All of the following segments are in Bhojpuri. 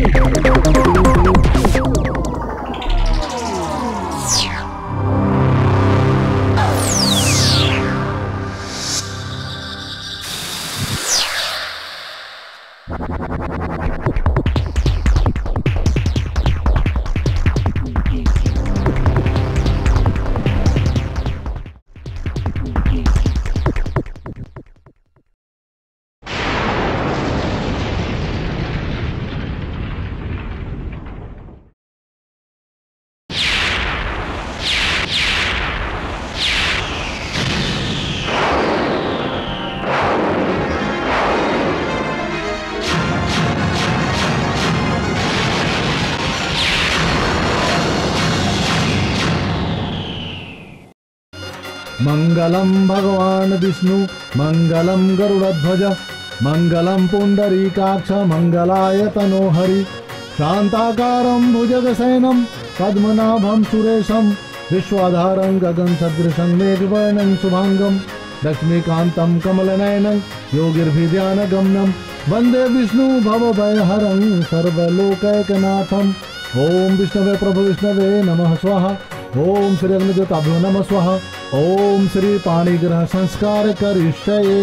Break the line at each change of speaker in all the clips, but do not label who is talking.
मङ्गलं भगवान् विष्णु मङ्गलं गरुडध्वज मङ्गलं पुण्डरीकाक्ष मङ्गलाय तनोहरि शान्ताकारं भुजगशयनं पद्मनाभं सुरेशं विश्वाधारं गगनसदृशं मेघवर्णं शुभाङ्गं लक्ष्मीकान्तं कमलनयनं योगिर्भिध्यानगमनं वन्दे विष्णु भवभयहरं सर्वलोकैकनाथम् ॐ विष्णवे प्रभु विष्णवे नमः स्वाहा ॐ श्री अग्निदेवताभ्यो नमः स्वाहा ॐ श्री पाणिग्रह संस्कार करिष्ये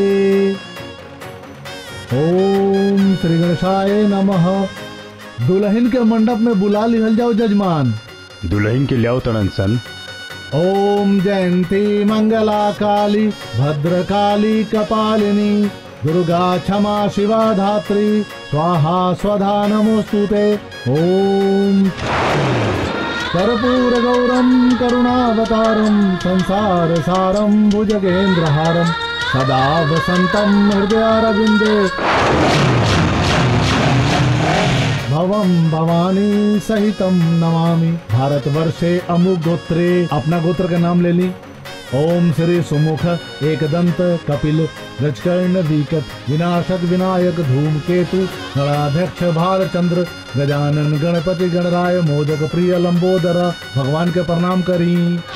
ओम श्री गणेशाय नमः दुल्हन के मंडप में बुला लिहल जाओ जजमान
दुल्हन के लियाओ तड़न सन
ओम जयंती मंगला काली भद्रकाली कपालिनी दुर्गा क्षमा शिवा धात्री स्वाहा स्वधा नमोस्तुते ओम कर्पूर गौरम करुणावतारम संसार सारम भुजगेन्द्रहारम सदा वसंतम हृदयारविंदे भवम भवानी सहितम नमामि भारतवर्षे अमुक गोत्रे अपना गोत्र का नाम ले ली ओम श्री सुमुख एकदंत कपिल गजकर्ण विकट विनाशक विनायक धूमकेतु गणाध्यक्ष भालचंद्र गजानन गणपति गणराय मोदक प्रिय लंबोदर भगवान के प्रणाम करी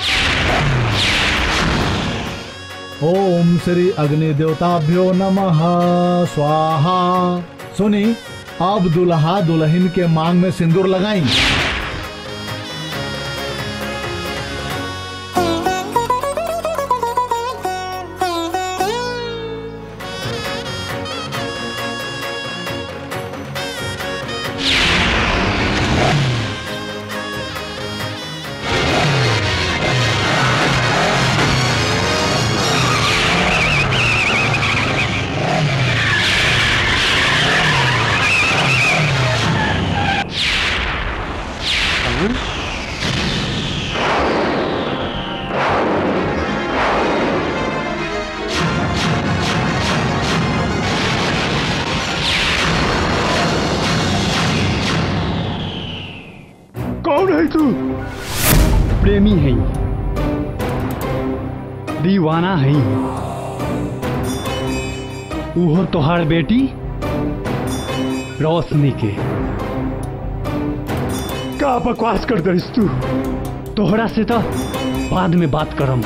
ओम श्री अग्नि देवताभ्यो नमः स्वाहा सुनी अब दुल्हा दुल्हन के मांग में सिंदूर लगाई
कौन है तू
प्रेमी है दीवाना है उहो तोहार बेटी रोशनी के
का बकवास कर दरिस तू
तोहरा से तो बाद में बात करम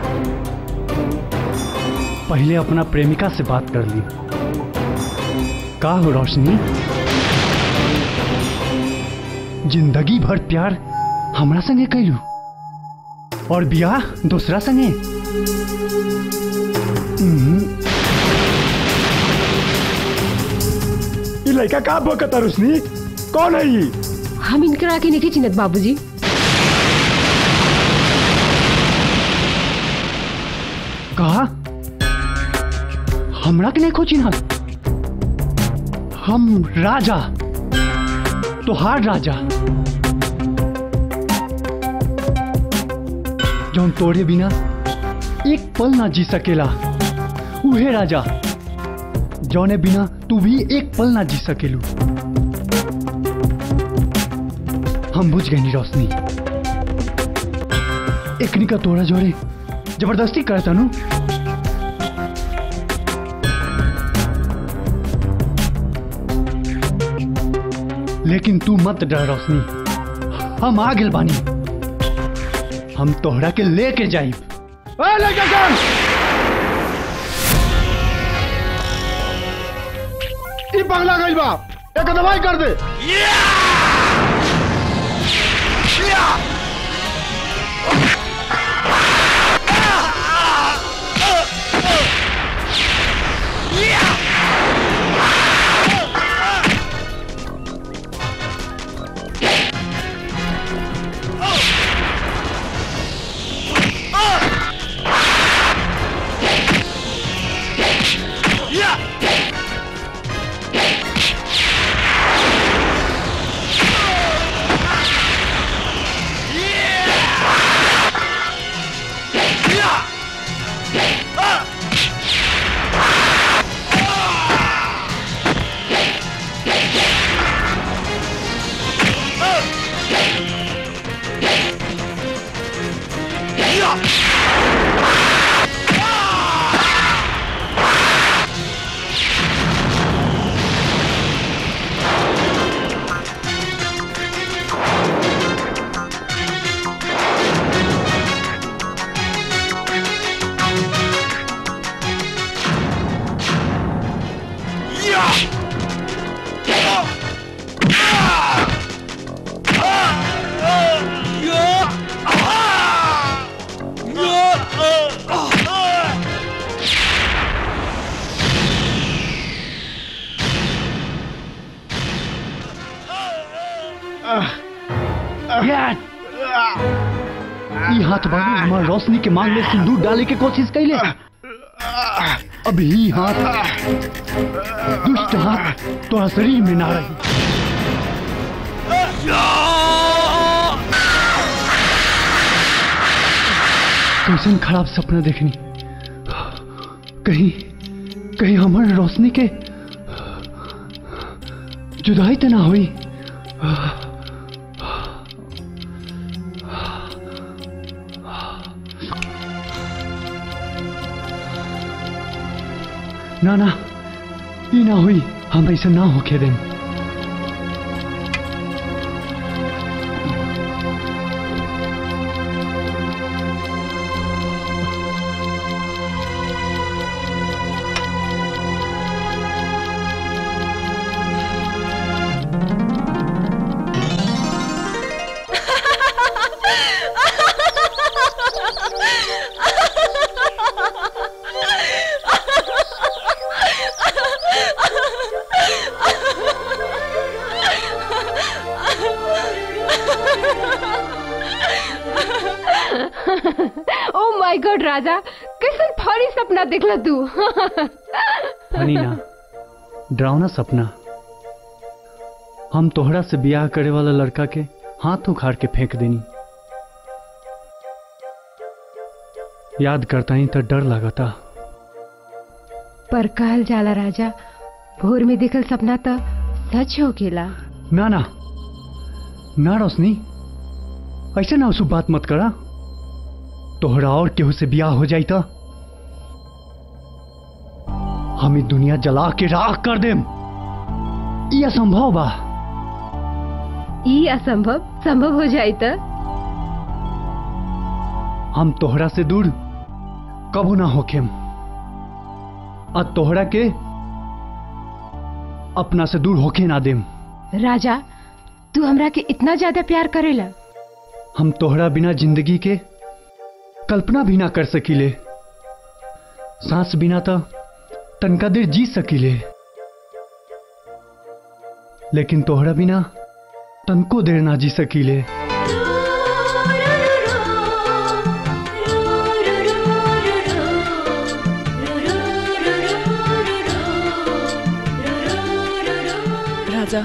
पहले अपना प्रेमिका से बात कर ली का हो रोशनी जिंदगी भर प्यार हमरा संगे कैलू और बियाह दूसरा संगे हम्म,
ये लड़का का बकता रुसनी कौन है ये
हम इनकरा के नहीं चिन्हत बाबूजी
कहा हमरा के नहीं खोची ना हम राजा तोहार राजा जौन तोड़े बिना एक पल ना जी सकेला उहे राजा जौने बिना तू भी एक पल ना जी सकेलू हम बुझ गए नी रोशनी एकनी का तोड़ा जोड़े जबरदस्ती करता नु लेकिन तू मत डर रोशनी हम आ गेल बानी हम तोहरा के लेके जाई
ए, लड़का कौन ई बंगला गइल बा
एक दवाई कर दे
ई हाथ बाबू हमार रोशनी के मांग में सिंदूर डाले के कोशिश कैले अब ही हाथ दुष्ट हाथ तोरा शरीर में ना रही कैसन खराब सपना देखनी कहीं कहीं हमार रोशनी के जुदाई तो ना हुई ना ना ई ना हुई हम ऐसा ना होके दें
ओ माय गॉड राजा कैसन फरी सपना देखला तू
फनी ना डरावना सपना हम तोहरा से ब्याह करे वाला लड़का के हाथ उखाड़ के फेंक देनी याद करता ही तो डर लगता
पर कहल जाला राजा भोर में देखल सपना तो सच हो गेला
ना ना ना रोशनी ऐसे ना उसु बात मत करा तोहरा और केहू से ब्याह हो जाई तो हम ई दुनिया जला के राख कर देम ई असंभव बा
ई असंभव संभव हो जाई तो
हम तोहरा से दूर कबो ना होखेम आ तोहरा के अपना से दूर होके ना देम
राजा तू हमरा के इतना ज्यादा प्यार करेला
हम तोहरा बिना जिंदगी के कल्पना भी ना कर सकीले सांस बिना तो तनका देर जी सकीले लेकिन तोहरा बिना तनको देर ना जी सकीले
राजा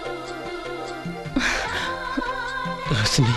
रोशनी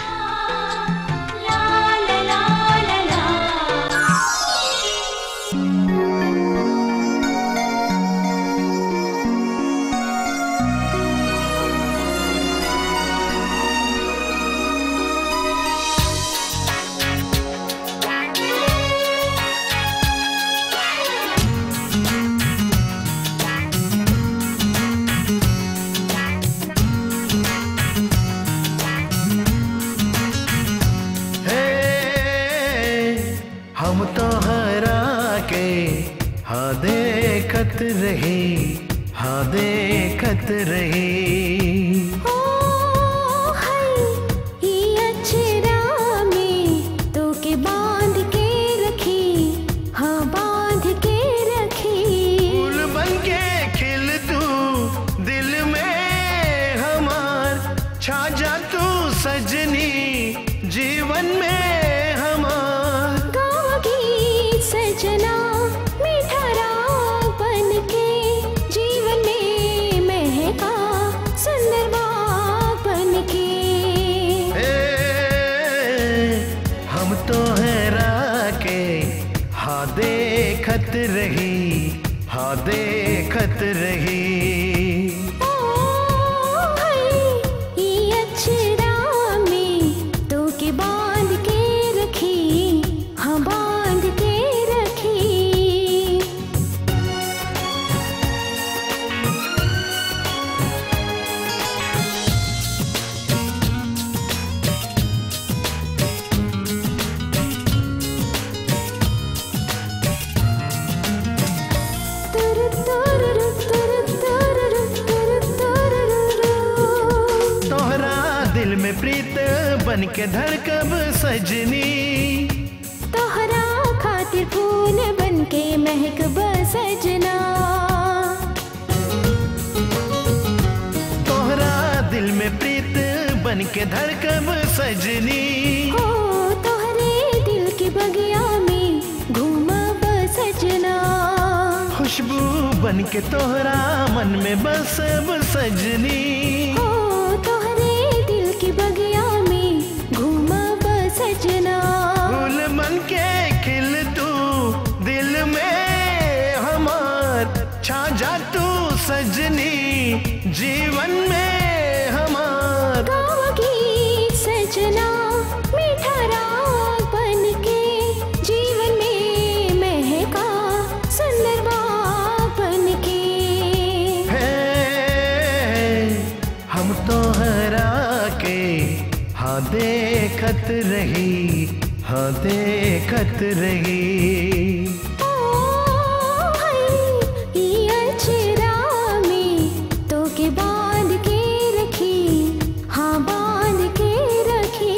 हे हम तो हरा के हाँ देखत रहे हाँ हाँ देखत रही
ओ हाय ये अचरा में तो के बांध के रखी हाँ बांध के रखी
फूल बन के खिल तू दिल में हमार छा जा तू सजनी जीवन में हमार
गाँव की सजना मीठा राग बन के जीवन में महका सुंदर बाग बन के
ए, हम तो हैरा के हाँ देखत रही हाँ देखत रही
ओ हाय ये अचरा में तो के बांध के रखी हाँ बांध के रखी तुर तुर तुर तुर तुर तुर
तोहरा दिल में प्रीत बन के धड़कब सजनी
तोहरा खातिर फूल बन के महक बसजना
तोहरा दिल में प्रीत बन के धड़कब सजनी
हो तोहरे दिल की बगिया में घूमा बसजना
खुशबू बन के तोहरा मन में बसब सजनी
हो तोहरे दिल की बगिया में घूमा बसजना
फूल बन के खिल तू दिल में हमार छा जा तू सजनी जीवन में हमार
गाँव की सजना मीठा राग बन के जीवन में महका सुंदर बाग बन के
है हम तो हरा के हाँ देखत रही हाँ देखत रही
ओ हाय ये अचरा में तो के बांध के रखी हाँ बांध के रखी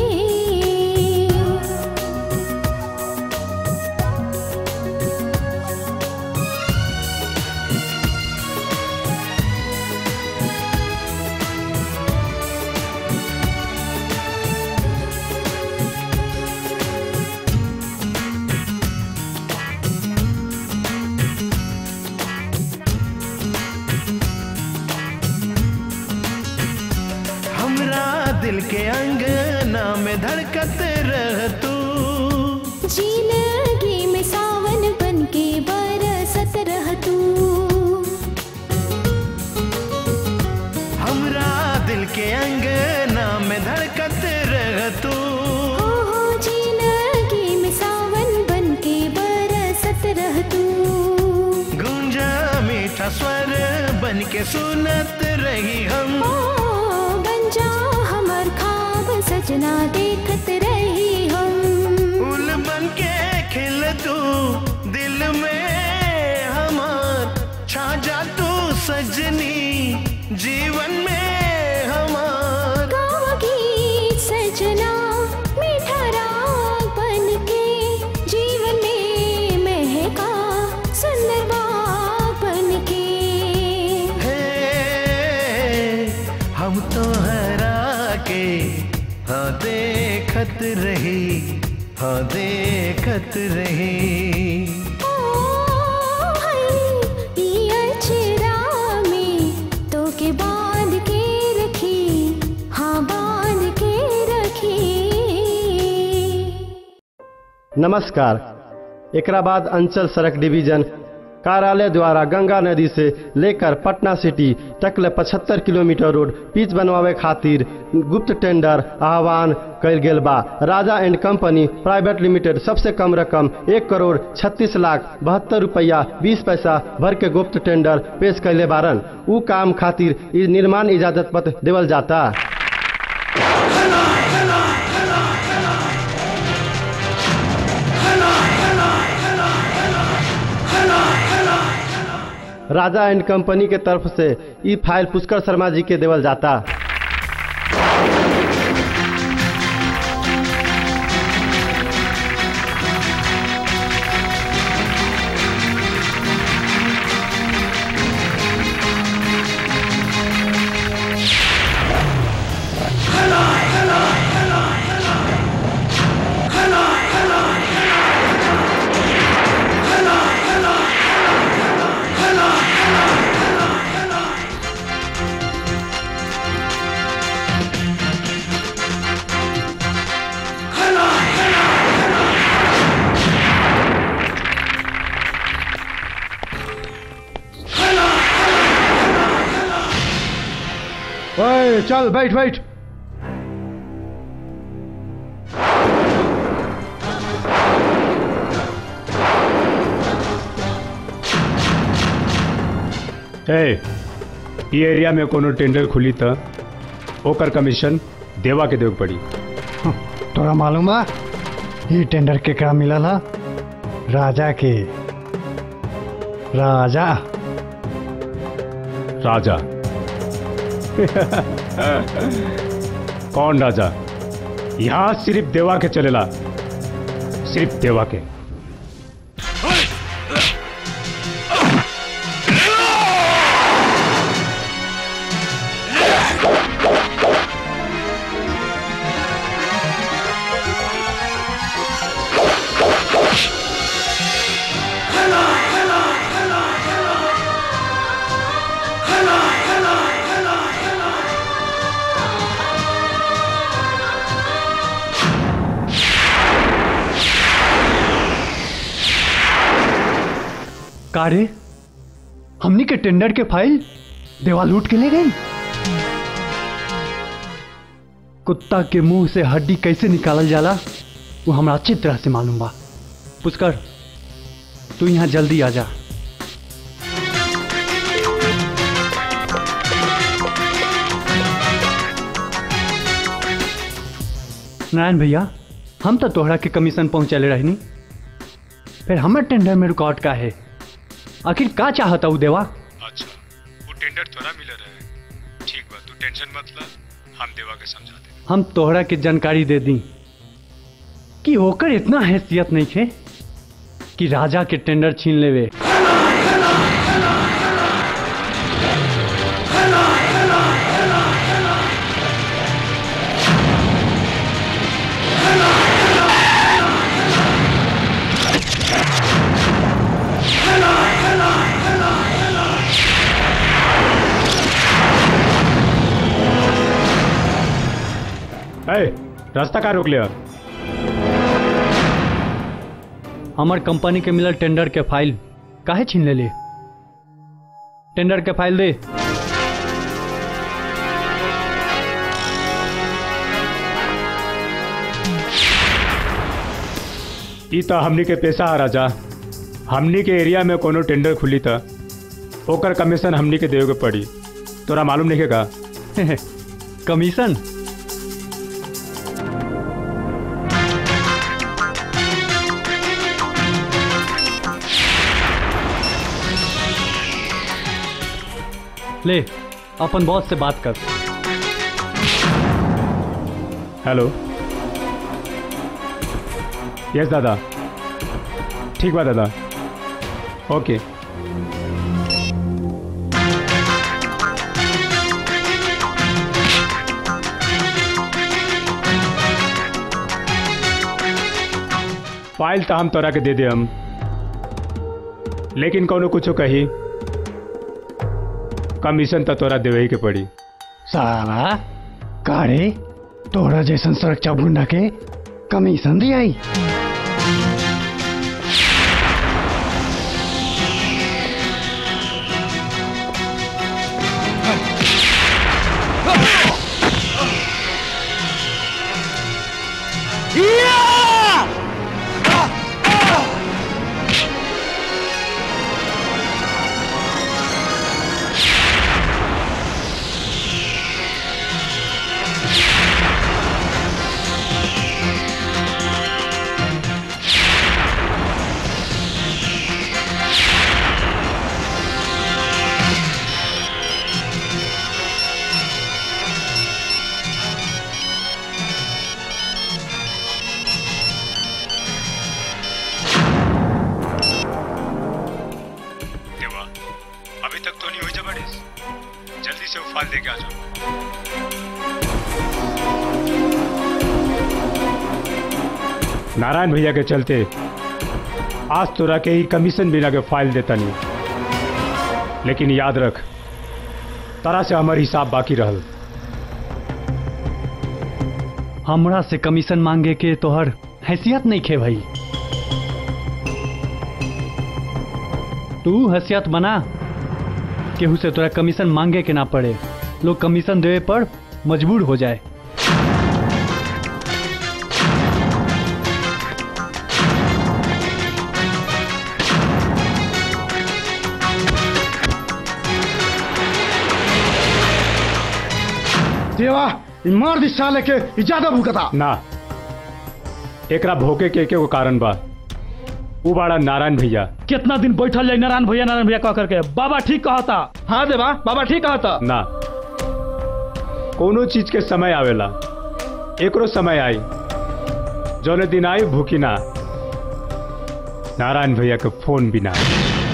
हमरा दिल के अंगना में धड़कत रह तू
जिंदगी में सावन बन के बरसत रह तू
हमरा दिल के अंगना में धड़कत रह तू
हो हो जिंदगी में सावन बन के बरसत रह तू
गूंजा मीठा स्वर बन के सुनत रही हम
ओ बन जा हमर खाब सजना देखत रही हम
फूल बन के खिल तू दिल में हमार छा जा तू सजनी जीवन में हमार
गाँव की सजना मीठा राग बन के जीवन में महका सुंदर बाग बन के
है हम तो हरा के हाँ देखत रही हाँ देखत रही
ओ हाय ये अचरा में तो के बांध के रखी हाँ बांध के रखी
नमस्कार एकरा बाद अंचल सड़क डिवीजन कार्यालय द्वारा गंगा नदी से लेकर पटना सिटी तक ले पचहत्तर किलोमीटर रोड पिच बनवावे खातिर गुप्त टेंडर आह्वान कल गेल बा Raja and company private limited सबसे कम रकम एक करोड़ छत्तीस लाख बहत्तर रुपया बीस पैसा भर के गुप्त टेंडर पेश कैले बारन उ काम खातिर इ निर्माण इजाजत पत्र देवल जाता राजा एंड कंपनी के तरफ से ई फाइल पुष्कर शर्मा जी के देवल जाता
ओए चल बैठ बैठ
ए ई एरिया में कोनो टेंडर खुली त ओकर कमीशन देवा के देवे के पड़ी
तोरा मालूम बा ई टेंडर केकरा मिलल हा राजा के राजा
राजा कौन राजा यहाँ सिर्फ देवा के चलेला सिर्फ देवा के
का रे हमनी के टेंडर के फाइल देवा लूट के ले गई कुत्ता के मुंह से हड्डी कैसे निकालल जाला वो हमरा अच्छी तरह से मालूम बा पुष्कर तू यहाँ जल्दी आ जा नारायण भैया हम तो तोहरा के कमीशन पहुंचले रहनी फिर हमर टेंडर में रुकावट का है आखिर का चाहता हूँ देवा
अच्छा वो टेंडर थोड़ा मिल रहा है ठीक बा तू टेंशन मत ला हम देवा के समझा दे
हम तोहरा के जानकारी दे दी कि होकर इतना हैसियत नहीं थे कि राजा के टेंडर छीन लेवे
ए रास्ता का रोक लिया
हमार कंपनी के मिलल टेंडर के फाइल काहे छीन ले ले टेंडर के फाइल दे
ई तो हमनी के पैसा है राजा हमनी के एरिया में कोनो टेंडर खुली था ओकर कमीशन हमनी के देवे के पड़ी तोरा मालूम नहीं है का
कमीशन ले अपन बॉस से बात कर
हेलो यस दादा ठीक बा दादा ओके फाइल तो हम तोरा के दे दे हम लेकिन कोनो कुछो कही कमीशन तो तोरा देवे ही के पड़ी
साला कारे तोरा जैसन सुरक्षा भुंडा के कमीशन दियाई
नारायण भैया के चलते आज तोरा के ही कमीशन बिना के फाइल देता नहीं लेकिन याद रख तारा से हमार हिसाब बाकी रहल
हमरा से कमीशन मांगे के तोहर हैसियत नहीं खे भाई तू हैसियत बना केहू से तोरा कमीशन मांगे के ना पड़े लोग कमीशन देवे पर मजबूर हो जाए
देवा ई मार दी साले के ई ज्यादा भूखता
ना एकरा भोके के के कारण बा उ बाड़ा नारायण भैया
कितना दिन बैठल जाए नारायण भैया नारायण भैया कह करके बाबा ठीक कहता हाँ देवा बाबा ठीक कहता
ना कोनो चीज के समय आवेला एकरो समय आई जौने दिन आई भूखी ना नारायण भैया के फोन भी ना आई।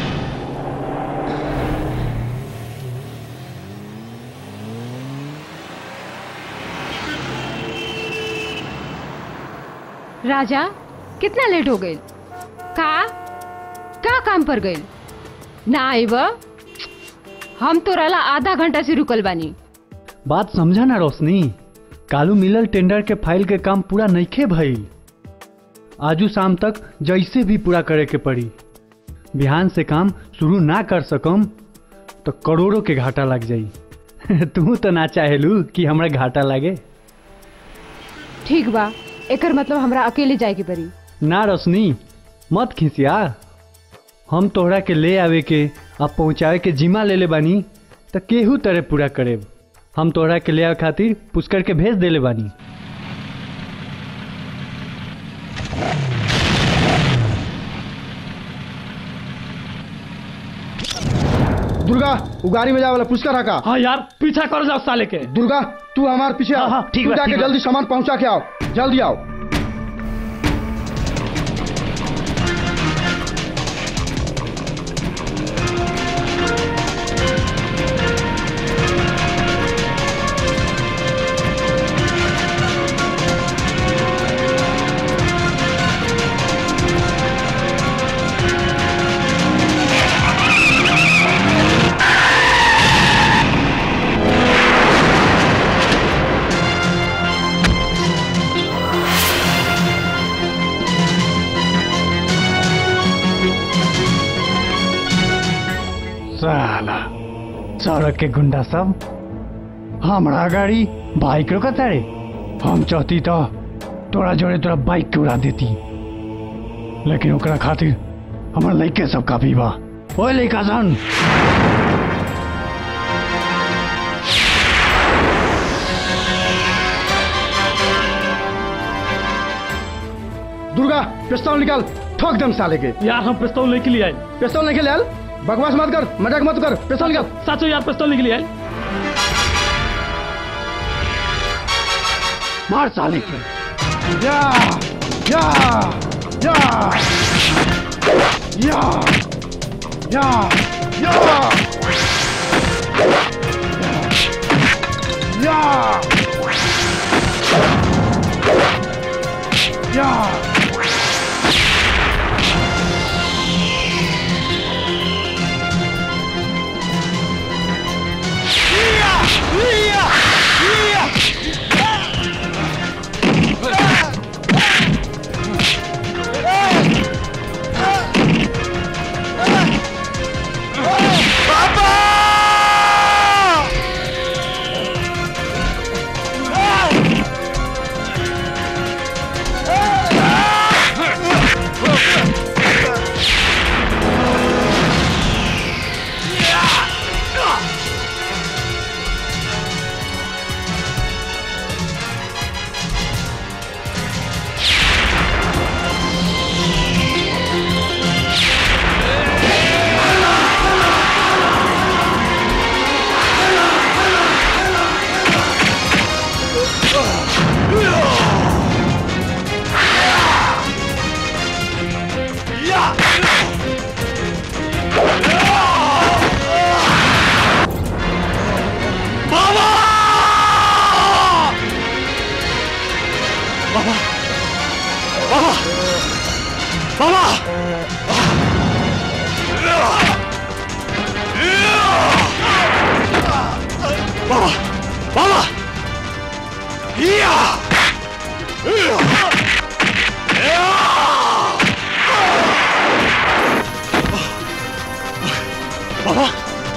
राजा कितना लेट हो गई का का काम पर गई ना आई व हम तो रला आधा घंटा से रुकल बानी
बात समझा ना रोशनी कालू मिलल टेंडर के फाइल के काम पूरा नइखे भइल आजू शाम तक जैसे भी पूरा करे के पड़ी बिहान से काम शुरू ना कर सकम तो करोड़ों के घाटा लग जाई तू तो ना चाहेलू कि हमरा घाटा लागे
ठीक बा एकर मतलब हमरा अकेले जाए के पड़ी
ना रोशनी मत खिसिया हम तोहरा के ले आवे के अब पहुँचावे के जिम्मा ले ले बानी तो केहू तरह पूरा करेब हम तोहरा के ले आवे खातिर पुष्कर के भेज देले बानी
दुर्गा वो गाड़ी में जाए वाला पुष्कर रखा
हाँ यार पीछा कर जाओ साले के
दुर्गा तू हमारे पीछे
हाँ,
आओ
हाँ, ठीक
तू
बा,
जाके
ठीक बा।
जल्दी सामान पहुंचा के आओ जल्दी आओ
साला सड़क के गुंडा सब हमरा गाड़ी बाइक रोका तारे हम चाहती तो तोरा जोड़े तोरा बाइक के उड़ा देती लेकिन ओकरा खातिर हमर लइके सब काफी बा ओए लइका सन
दुर्गा पिस्तौल निकाल ठोक दम साले के
यार हम पिस्तौल लेके लिए आए
पिस्तौल नहीं ले बकवास मत कर मजाक मत कर पिस्तौल निकाल
साचो यार पिस्तौल लेके लिए आए
मार साले के
या या या या या या या या
Ah!
बाबा बाबा या बाबा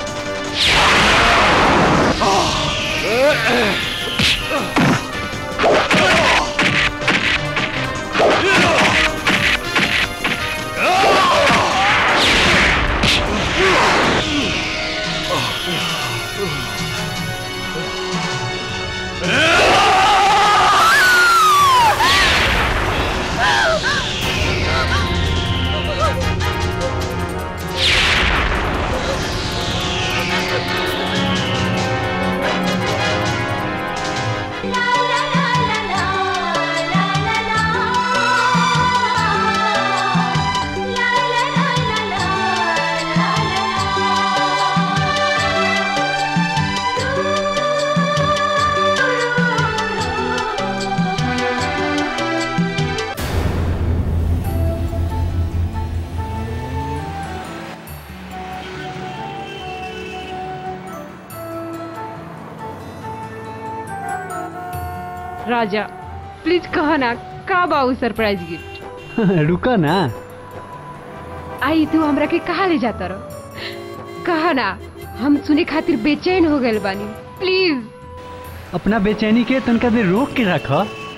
राजा प्लीज कह ना का बाऊ सरप्राइज गिफ्ट
रुका ना
आई तू हमरा के कहा ले जाता रहो कहा ना हम सुने खातिर बेचैन हो गए बानी प्लीज
अपना बेचैनी के तनका देर रोक के रख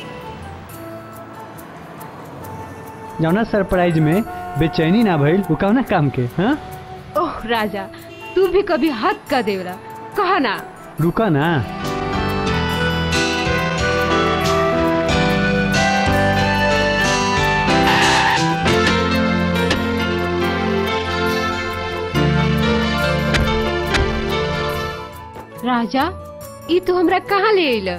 जौना सरप्राइज में बेचैनी ना भइल उ कौना काम के हाँ
ओह राजा तू भी कभी हद कर देवला कहा ना
रुका ना
राजा ई तू हमरा कहाँ ले अइल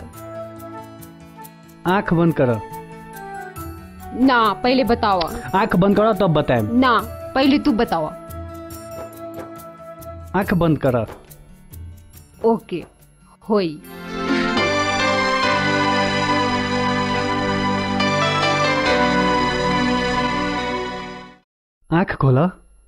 आंख बंद कर
ना पहले बताओ
आंख बंद करो तब बताएम
ना पहले तू बताओ
आंख बंद कर
ओके होई
आंख खोला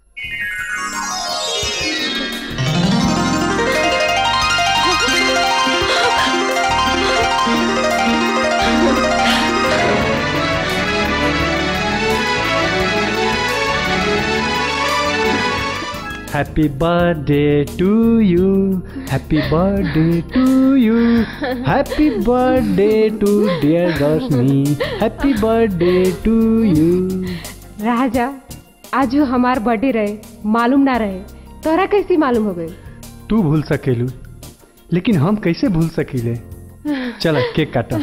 Happy birthday to you. Happy birthday to you. Happy birthday to dear Roshni. Happy birthday to you.
राजा आज हमार बर्थडे रहे मालूम ना रहे तोरा कैसी मालूम हो गई
तू भूल सकेलू लेकिन हम कैसे भूल सकीले चल केक काटा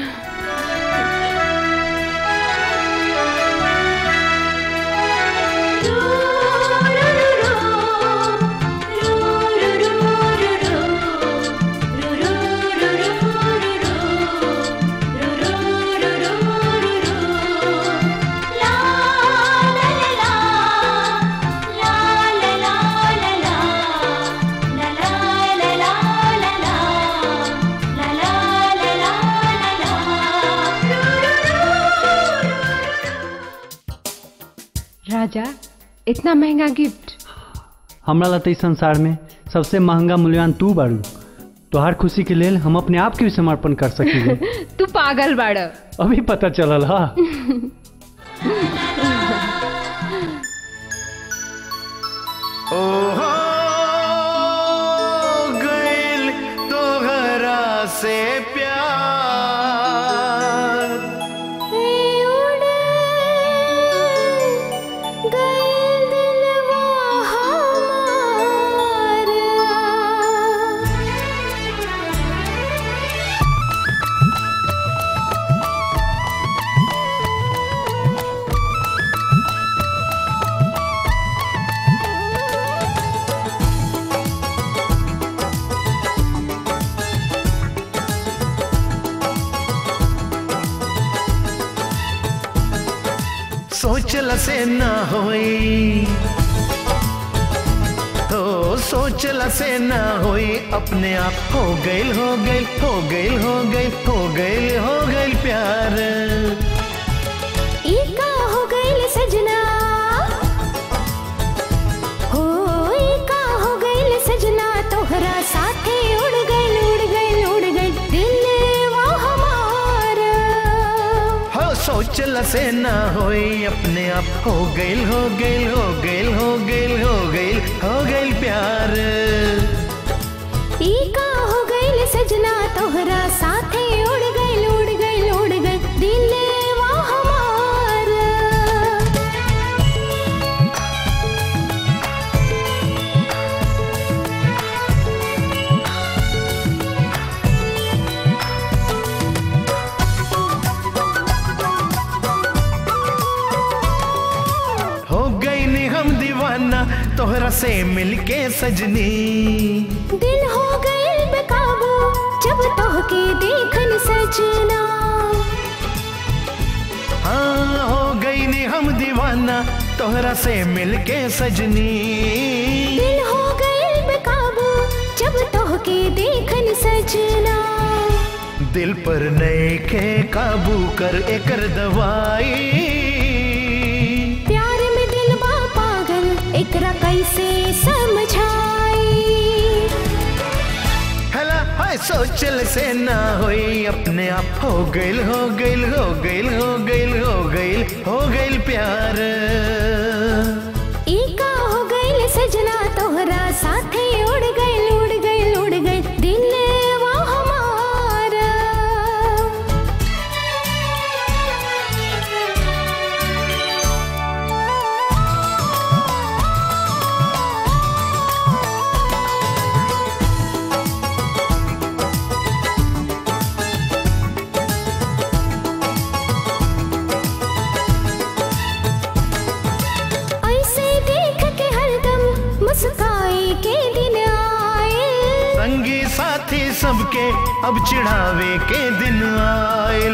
राजा इतना महंगा गिफ्ट
हमरा ला तो इस संसार में सबसे महंगा मूल्यवान तू बारू तोहार खुशी के लेल हम अपने आप के भी समर्पण कर सकीले
तू पागल बाड़
अभी पता चलल हा
ओहो गइल तोहरा से प्यार सोचल से ना होई हो सोचल से ना होई अपने आप हो गइल हो गइल हो गइल हो गइल हो गइल हो गइल प्यार
ई का हो गइल सजना
सोचल से ना होई अपने आप हो गइल हो गइल हो गइल हो गइल हो गइल हो गइल प्यार
ई का हो गइल सजना तोहरा साथे उड़ गइल उड़ गइल उड़ गइल दिलवा हमार
हो गई नी हम दीवाना तोहरा से मिलके सजनी
दिल हो गइल बेकाबू जब तोहके देखन सजना
हाँ हो गई नी हम दीवाना तोहरा से मिलके सजनी
दिल हो गइल बेकाबू जब तोहके देखन सजना
दिल पर नए के काबू कर एकर दवाई
प्यार में दिल बा पागल एकरा कैसे समझाई
हला हाय सोचल से ना होई अपने आप हो गइल हो गइल हो गइल हो गइल हो गइल हो गइल प्यार
ई का हो गइल सजना तोहरा साथे उड़ गइल उड़ गइल उड़ गइल दिलवा हमारा ऐसे देख के हरदम मुस्काए के दिन आए
संगी साथी सबके अब चिढ़ावे के दिन आयल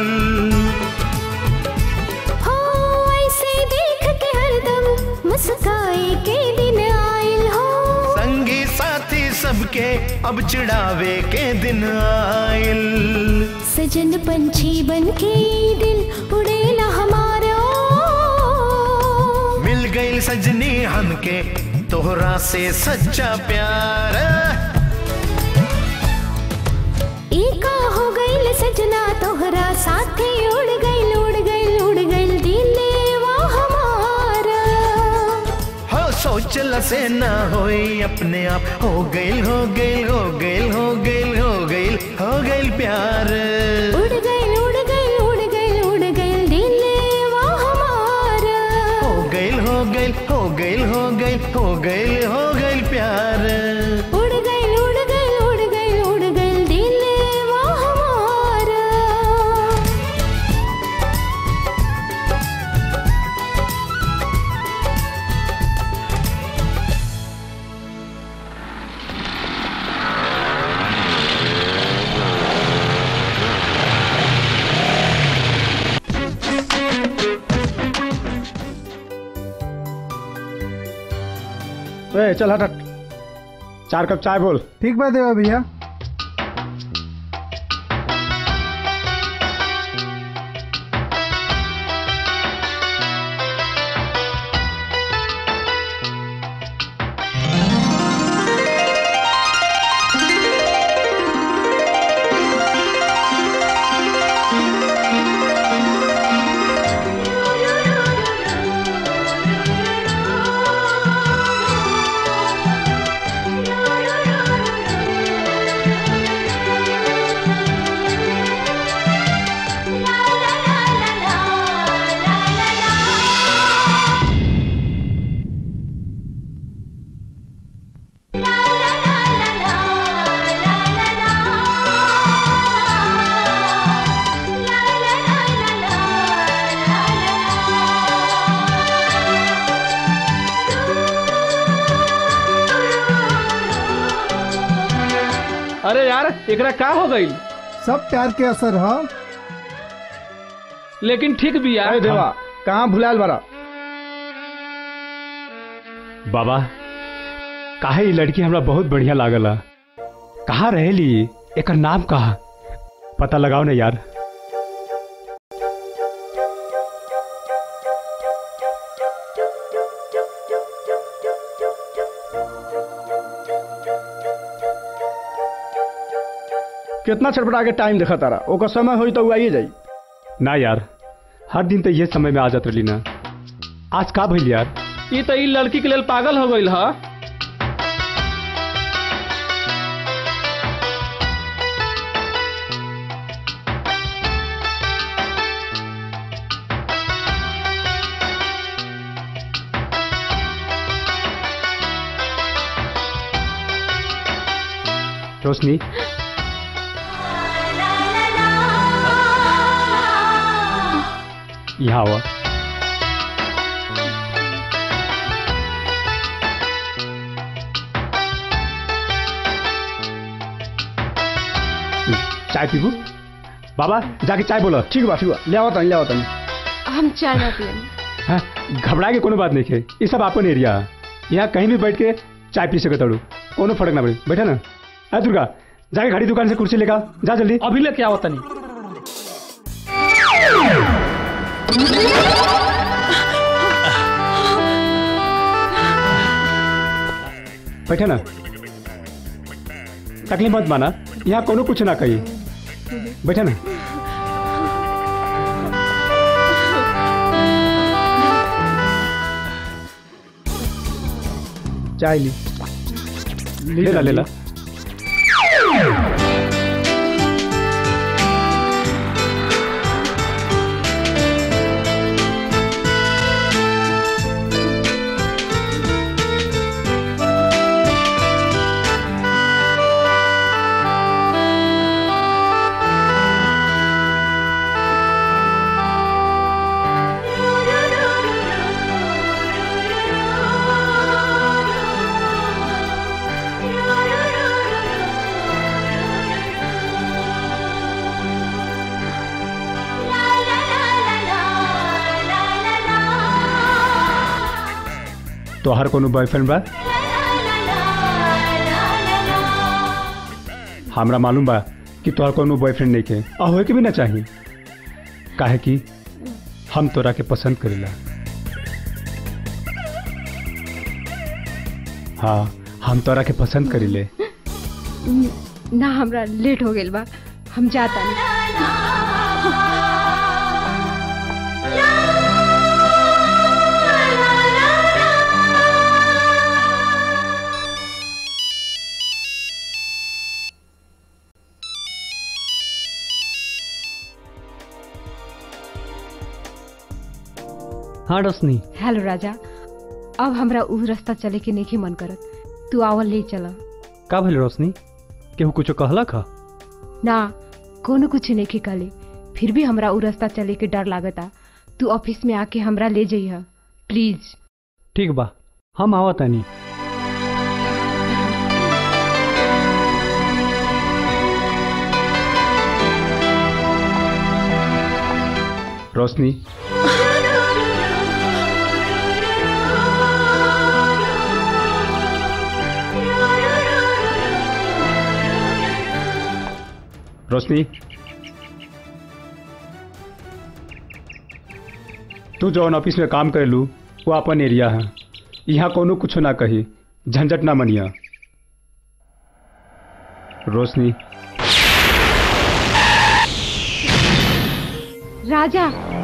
हो ऐसे देख के हरदम मुस्काए के दिन आयल हो
संगी साथी सबके अब चिढ़ावे के दिन आयल
सजन पंछी बन के दिल उड़ेला हमारा
मिल गई सजनी हमके तोहरा से सच्चा प्यार
ई का हो गइल सजना तोहरा साथे उड़ गइल उड़ गइल उड़ गइल दिलवा हमारा
हो सोचल से ना होई अपने आप हो गइल हो गइल हो गइल हो गइल हो गइल हो गइल प्यार
उड़ गइल उड़ गइल उड़ गइल उड़ गइल दिलवा हमारा
हो गइल हो गइल हो गइल हो गइल हो गइल हो गइल प्यार
उड़ गइल उड़ गइल उड़ गइल उड़ गइल दिलवा हमारा
ए चल हट हट चार कप चाय बोल
ठीक बात है भैया
अरे यार एकरा का हो गई
सब प्यार के असर है
लेकिन ठीक भी यार
अरे देवा कहाँ भुलाल बड़ा
बाबा काहे ई लड़की हमरा बहुत बढ़िया लागला कहाँ रहेली एकर नाम कहा पता लगाओ ना यार
कितना छटपटा के टाइम देखा तारा ओकर समय होई तो उ आइए जाई
ना यार हर दिन तो ये समय में आ जात रही ना आज का भइल यार
ई तो ई लड़की के लेल पागल हो गईल ह
रोशनी यहाँ आवा चाय पीबू बाबा जाके चाय बोलो
ठीक बा ठीक बा ले आओ तनी ले आओ तनी
हम चाय ना पियन
हाँ, घबराए के कोनो बात नहीं है ये सब अपन एरिया है यहाँ कहीं भी बैठ के चाय पी सकते हो कोनो फर्क ना पड़े बैठा ना अरे दुर्गा जाके घड़ी दुकान से कुर्सी लेकर आ, जा जल्दी
अभी लेके आओ तनी
बैठा ना तकलीफ मत माना यहाँ कोनो कुछ ना कही बैठा ना
चाय ली
ले ला ले ला तो हर कोनो बॉयफ्रेंड बा हमरा मालूम बा कि तोहर कोनो बॉयफ्रेंड नहीं के आ होए के भी ना चाहिए काहे कि हम तोरा के पसंद करेला हाँ हम तोरा के पसंद करीले
ना हमरा लेट हो गेल बा हम जाता नहीं
हाँ रोशनी
हेलो राजा अब हमरा उ रास्ता चले के नहीं मन करत तू आवल ले चला
का भइल रोशनी केहू कुछो कहलक ह
ना कोनो कुछ नहीं कहले फिर भी हमरा उ रास्ता चले के डर लागता तू ऑफिस में आके हमरा ले जइह प्लीज
ठीक बा हम आवत तानी
रोशनी रोशनी तू जौन ऑफिस में काम करेलू वो अपन एरिया है यहाँ कोनो कुछ ना कही झंझट ना मनिया रोशनी
राजा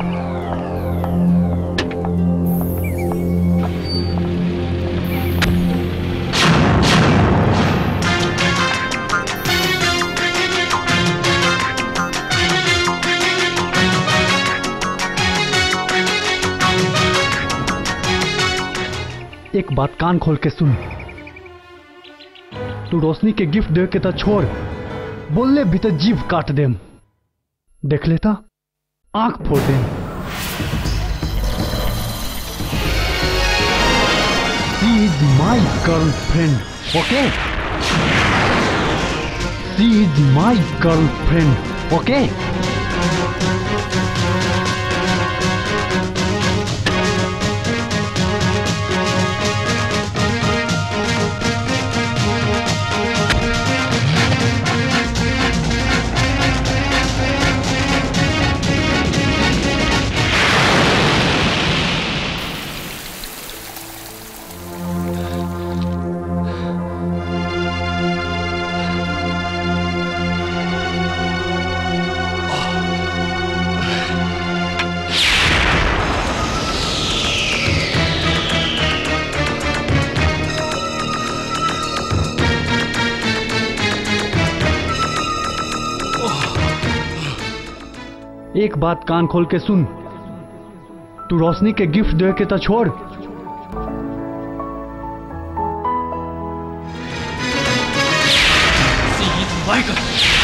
एक बात कान खोल के सुन तू रोशनी के गिफ्ट दे के तो छोड़ बोलले भी तो जीव काट देम देख लेता आंख फोड़ देम She is my girlfriend, okay? She is my girlfriend, okay? एक बात कान खोल के सुन तू रोशनी के गिफ्ट दे के तो छोड़
Seed Viger.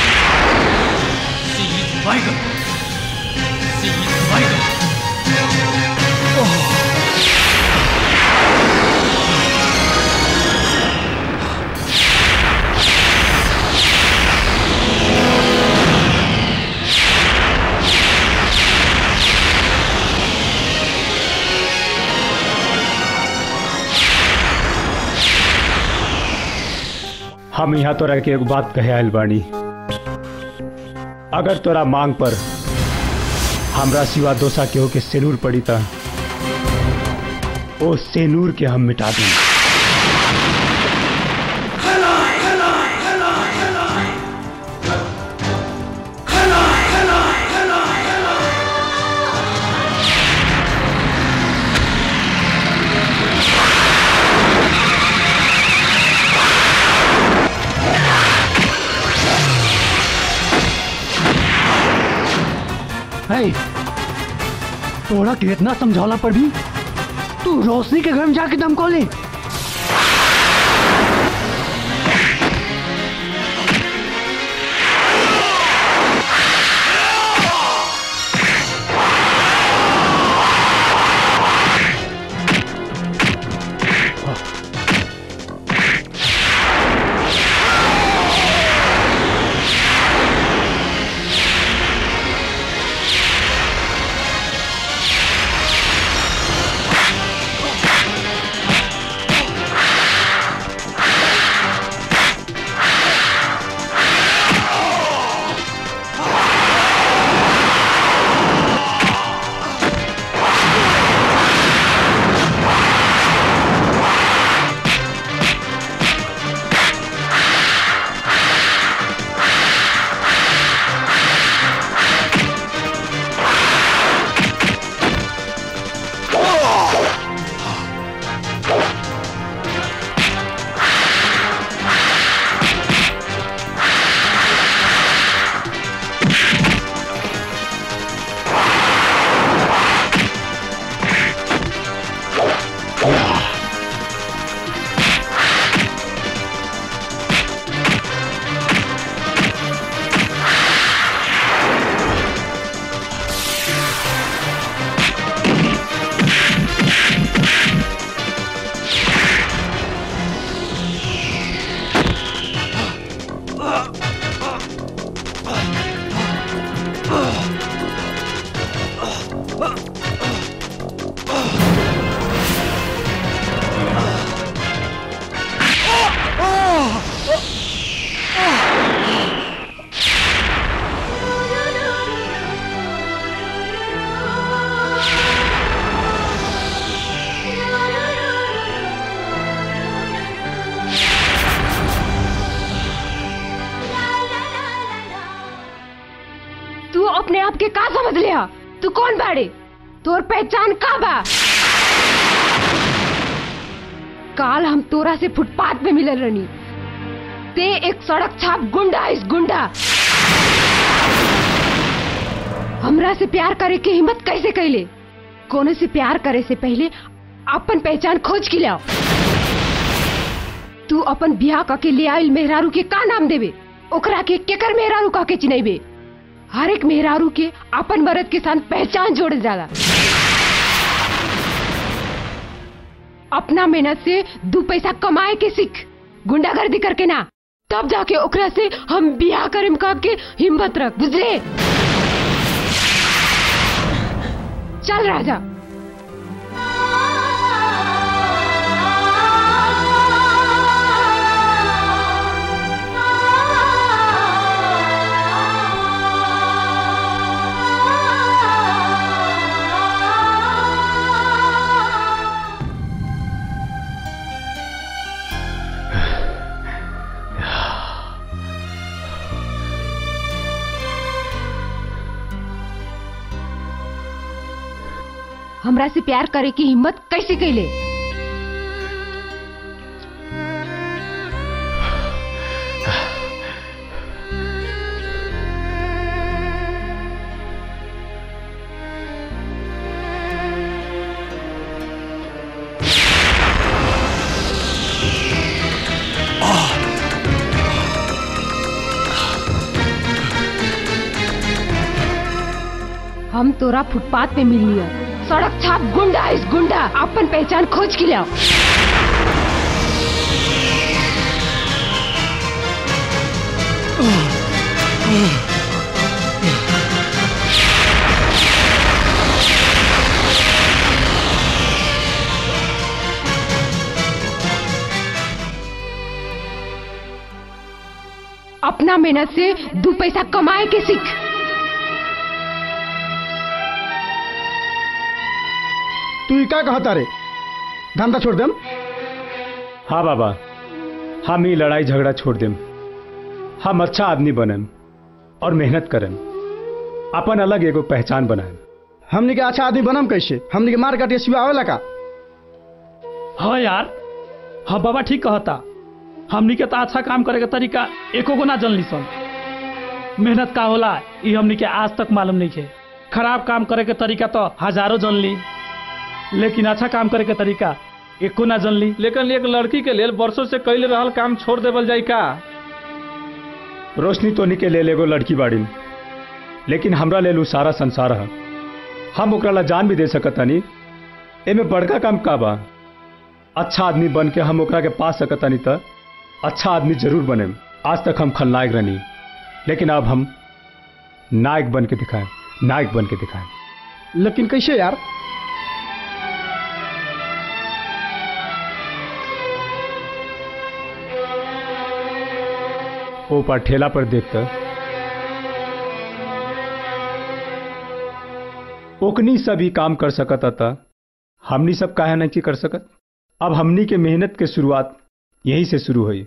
Seed Viger. Seed Viger.
हम यहाँ तोरा के एक बात कहे आयल बानी अगर तोरा मांग पर हमरा सिवा दोसा केहू के सेनूर पड़ी था ओ सेनूर के हम मिटा दें
है तोरा के इतना समझौला पर भी तू रोशनी के घर में जाके दम ले
तू अपने आप के का समझ लिया तू कौन बाड़े तोर पहचान का बा काल हम तोरा से फुटपाथ पे मिलल रनी ते एक सड़क छाप गुंडा इस गुंडा हमरा से प्यार करे के हिम्मत कैसे कैले कोने से प्यार करे से पहले अपन पहचान खोज के लाओ तू अपन बियाह करके ले आइल मेहरारू के का नाम देबे ओकरा के केकर मेहरारू कह के चिनैबे हर एक मेहरारू के अपन मर्द के साथ पहचान जोड़ जाला अपना मेहनत से दू पैसा कमाए के सीख गुंडागर्दी करके ना तब जाके ओकरा से हम बियाह करेम कह के हिम्मत रख बुझले चल राजा हमरा से प्यार करे की हिम्मत कैसे कैले हम तोरा फुटपाथ पे मिल लिया सड़क छाप गुंडा इस गुंडा अपन पहचान खोज के लिया अपना मेहनत से दो पैसा कमाए के सीख
तू का कहता रे धंधा छोड़ देम
हाँ बाबा हम ही लड़ाई झगड़ा छोड़ देम हम अच्छा आदमी बनम और मेहनत करम अपन अलग एगो पहचान बनाएम
हमनी के अच्छा आदमी बनम कैसे हमनी के मार काटे सिवा आवेला का
हाँ यार हाँ बाबा ठीक कहता हमनी के तो अच्छा काम करे के तरीका एको गो ना जनली सन मेहनत का होला ये हमनी के आज तक मालूम नहीं है खराब काम करे के तरीका तो हजारों जनली लेकिन अच्छा काम करे के तरीका एको ना जनली
लेकिन एक लड़की के लेल वर्षों से कैल रहल काम छोड़ देवल जाई का
रोशनी तोनी के ले एगो लड़की बाड़ी लेकिन हमरा लेल उ सारा संसार है हम ओकरा ला जान भी दे सकतानी एमे बड़का काम का बा अच्छा आदमी बन के हम ओकरा के पा सकतानी त अच्छा आदमी जरूर बने आज तक हम खलनायक रहनी लेकिन अब हम नायक बन के दिखाएं नायक बन के दिखाएं
लेकिन कैसे यार
ओ पर ठेला पर देखकर ओकनी सभी काम कर सकत अता हमनी सब काहे नहीं कर सकत अब हमनी के मेहनत के शुरुआत यहीं से शुरू हुई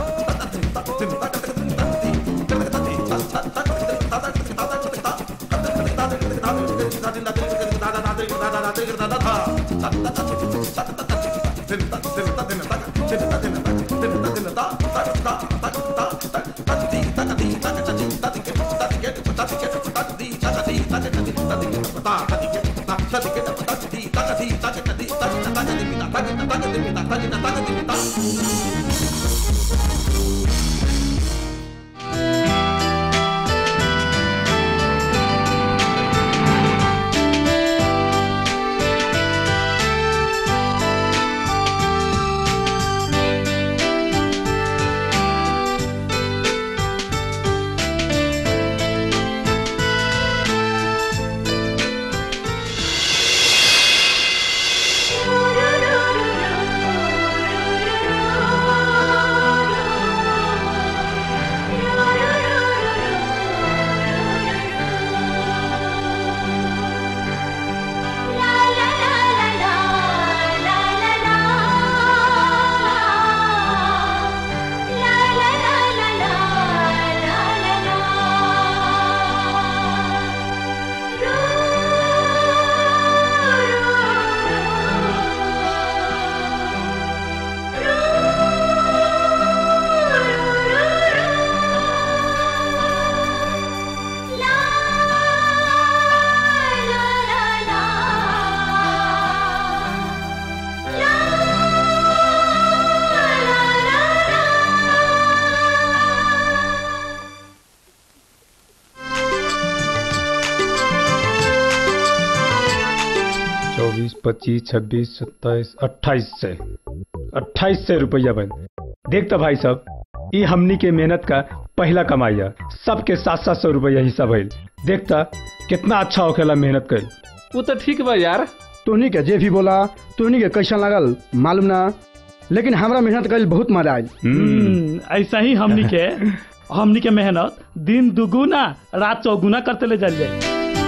चौबीस पच्चीस छब्बीस सत्ताईस अट्ठाईस से अट्ठाईस से रुपया बन देखता भाई साहब ये हमनी के मेहनत का पहला कमाइया सबके सात सात सौ रुपया हिस्सा भइल देखता कितना अच्छा होखेला मेहनत कर
वो तो ठीक बा यार
तोहनी के जे भी बोला तोहनी के कैसा लागल मालूम ना लेकिन हमरा मेहनत कल बहुत मजा आयल
हम्म, ऐसा ही हमनी के हमनी के मेहनत दिन दुगुना रात चौगुना करते ले जाए जाए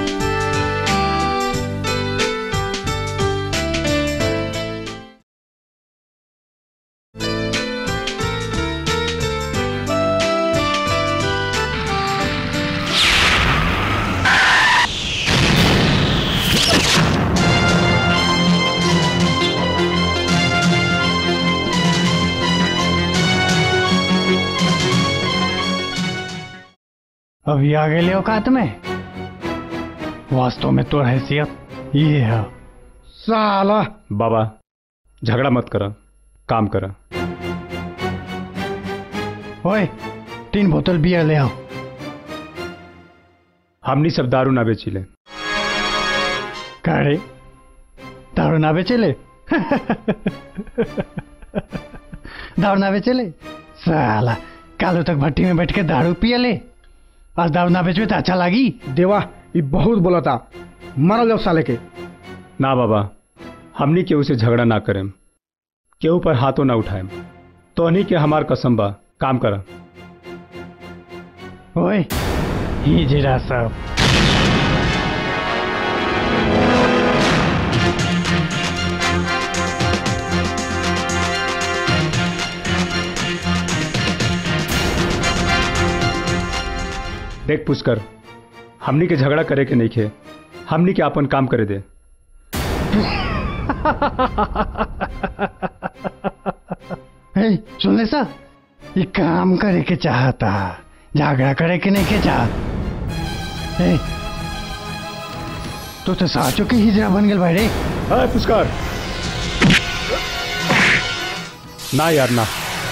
अभी आ गए औकात में वास्तव में तो हैसियत ये है
साला
बाबा झगड़ा मत करा काम करा
ओए तीन बोतल बियर ले आओ
हमनी सब दारू ना बेचिले
का रे दारू ना बेचेले दारू ना बेचेले साला कालो तक भट्टी में बैठ के दारू पियले आज दारू ना बेचबे तो अच्छा लागी
देवा ये बहुत बोलता मारल जाओ साले के
ना बाबा हमनी केहू से झगड़ा ना करेम केहू पर हाथों ना उठाएम तोहनी के हमार कसम बा काम कर
ओए ही जीरा सब
देख पुष्कर हमनी के झगड़ा करे के नहीं खे हमनी के अपन काम करे दे
हे सुन ले सा ये काम करे के चाहता झगड़ा करे के नहीं के चाहत हे तू तो साचो के हिजरा बन गल भाई रे
अरे पुष्कर ना यार ना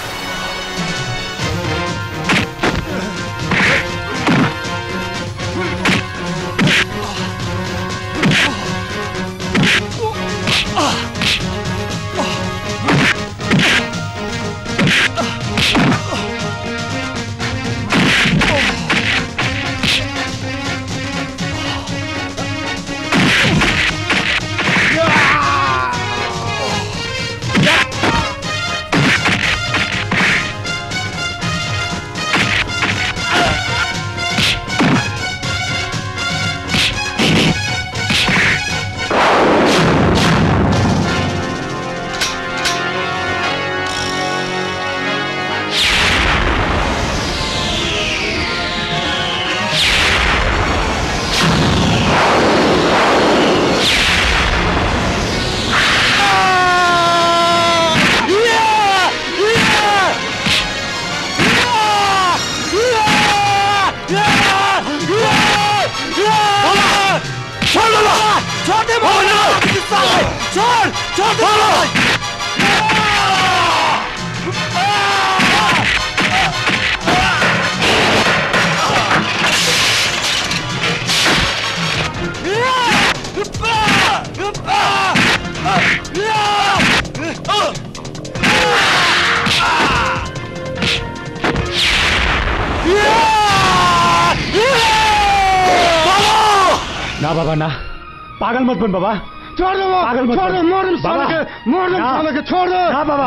ना बाबा ना पागल मत बन बाबा
छोड़ दो
पागल मत
छोड़ दो
बन।
मार दो
बाबा
साले के मार दो
ना।
साले के छोड़ दो
ना बाबा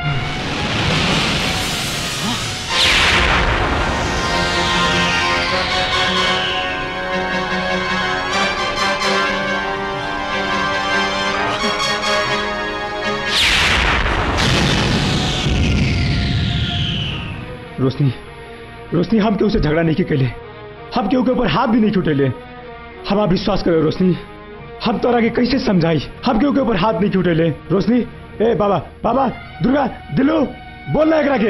रोशनी रोशनी हम केहू से झगड़ा नहीं के कैले हम केहू के ऊपर हाथ भी नहीं छूटेले हमारा विश्वास करो रोशनी हम तोरा के कैसे समझाई हम केहू के ऊपर हाथ नहीं छूटेले रोशनी ए बाबा बाबा दुर्गा दिलू बोल ना एकरा के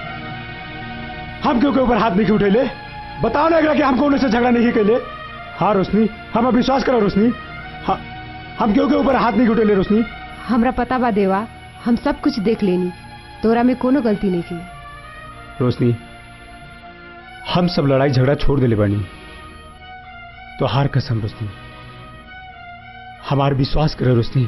हम केहू के ऊपर हाथ नहीं उठेले बताओ ना एकरा के हम कौन से झगड़ा नहीं कैले हाँ रोशनी हम विश्वास करो रोशनी हाँ हम केहू के ऊपर हाथ नहीं उठेले रोशनी
हमरा पता बा देवा हम सब कुछ देख लेनी तोरा में कोनो गलती नहीं की
रोशनी हम सब लड़ाई झगड़ा छोड़ देले बानी तो हार कसम रोशनी हमार विश्वास करे रोशनी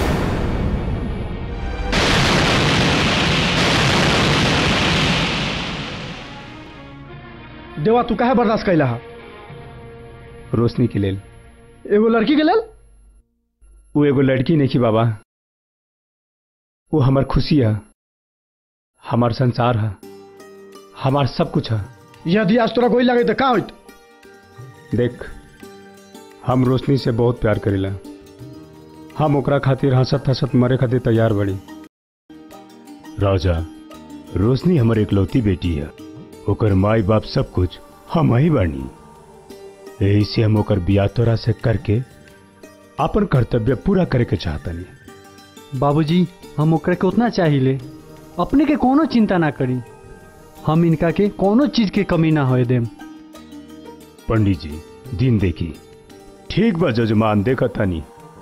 देवा तू काहे बर्दाश्त कैला हा
रोशनी के लेल
एगो लड़की के लेल
वो एगो लड़की नहीं की बाबा वो हमार खुशी है हमार संसार है हमार सब कुछ है
यदि आज तोरा कोई लगे तो का होइत
देख हम रोशनी से बहुत प्यार करेला हम ओकरा खातिर हंसत हंसत मरे खातिर तैयार बड़ी
राजा रोशनी हमर इकलौती बेटी है ओकर माई बाप सब कुछ हम ही बानी यही से हम ओकर बिया तोरा से करके अपन कर्तव्य पूरा करे के चाहतनी
बाबूजी हम ओकरा के उतना चाहिए अपने के कोनो चिंता ना करी हम इनका के कोनो चीज के कमी ना होए देम
पंडित जी दिन देखी ठीक बा जजमान देखत तनी